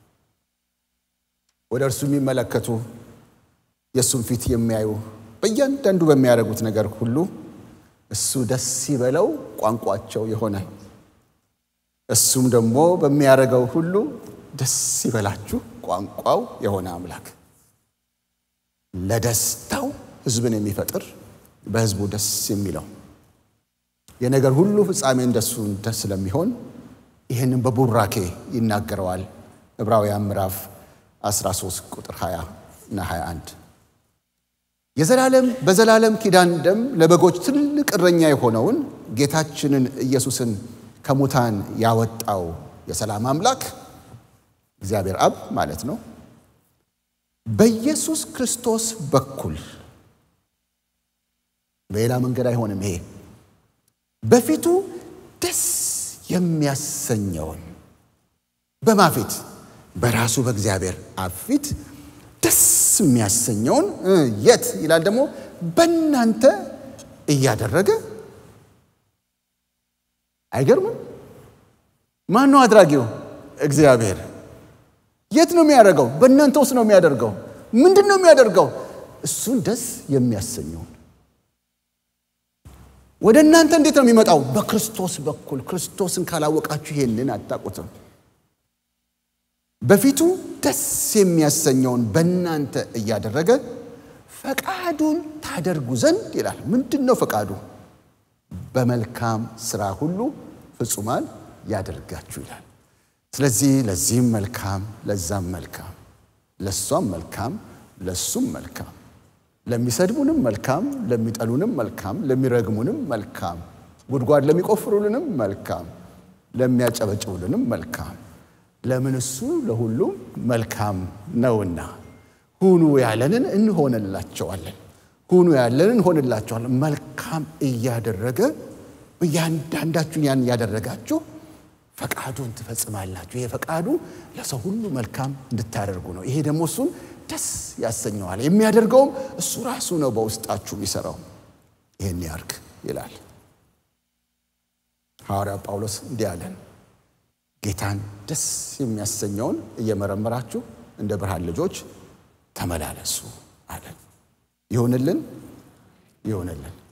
ወደ እርሱ የሚመለከቱ የእሱን ፊት የሚያዩ በእያንዳንዱ በሚያደርጉት ነገር ሁሉ እሱ ደስ ሲበለው ቋንቋቸው የሆነ እሱም ደግሞ በሚያደርገው ሁሉ ደስ ይበላችሁ ቋንቋው የሆነ አምላክ ለደስታው ሕዝብን የሚፈጥር በሕዝቡ ደስ የሚለው የነገር ሁሉ ፍጻሜ እንደሱ ስለሚሆን ይህንን በቡራኬ ይናገረዋል። ዕብራውያን ምዕራፍ 13 ቁጥር 20 እና 21 የዘላለም በዘላለም ኪዳን ደም ለበጎች ትልቅ እረኛ የሆነውን ጌታችንን ኢየሱስን ከሙታን ያወጣው የሰላም አምላክ እግዚአብሔር አብ ማለት ነው። በኢየሱስ ክርስቶስ በኩል በሌላ መንገድ አይሆንም። ይሄ በፊቱ ደስ የሚያሰኘውን በማፊት በራሱ በእግዚአብሔር አብ ፊት ደስ የሚያሰኘውን የት ይላል ደግሞ በእናንተ እያደረገ አይገርምም? ማን ነው አድራጊው? እግዚአብሔር። የት ነው የሚያደርገው? በእናንተ ውስጥ ነው የሚያደርገው። ምንድን ነው የሚያደርገው? እሱን ደስ የሚያሰኘውን ወደ እናንተ እንዴት ነው የሚመጣው? በክርስቶስ በኩል። ክርስቶስን ካላወቃችሁ ይሄንን አታውቁትም። በፊቱ ደስ የሚያሰኘውን በእናንተ እያደረገ ፈቃዱን ታደርጉ ዘንድ ይላል። ምንድን ነው ፈቃዱ? በመልካም ስራ ሁሉ ፍጹማን ያደርጋችሁ ይላል። ስለዚህ ለዚህም መልካም፣ ለዛም መልካም፣ ለእሷም መልካም፣ ለሱም መልካም፣ ለሚሰድቡንም መልካም፣ ለሚጠሉንም መልካም፣ ለሚረግሙንም መልካም፣ ጉድጓድ ለሚቆፍሩልንም መልካም፣ ለሚያጨበጭቡልንም መልካም ለምን እሱ ለሁሉም መልካም ነውና ሁኑ ያለንን እንሆንላቸዋለን። ሁኑ ያለንን እንሆንላቸዋለን። መልካም እያደረገ እያንዳንዳችሁን ያን እያደረጋችሁ ፈቃዱን ትፈጽማላችሁ። ይሄ ፈቃዱ ለሰው ሁሉ መልካም እንድታደርጉ ነው። ይሄ ደግሞ እሱን ደስ ያሰኘዋል። የሚያደርገውም እሱ ራሱ ነው በውስጣችሁ የሚሰራው። ይህን ያርግ ይላል ሐዋርያው ጳውሎስ እንዲህ አለን ጌታን ደስ የሚያሰኘውን እየመረመራችሁ እንደ ብርሃን ልጆች ተመላለሱ አለን። ይሁንልን ይሁንልን።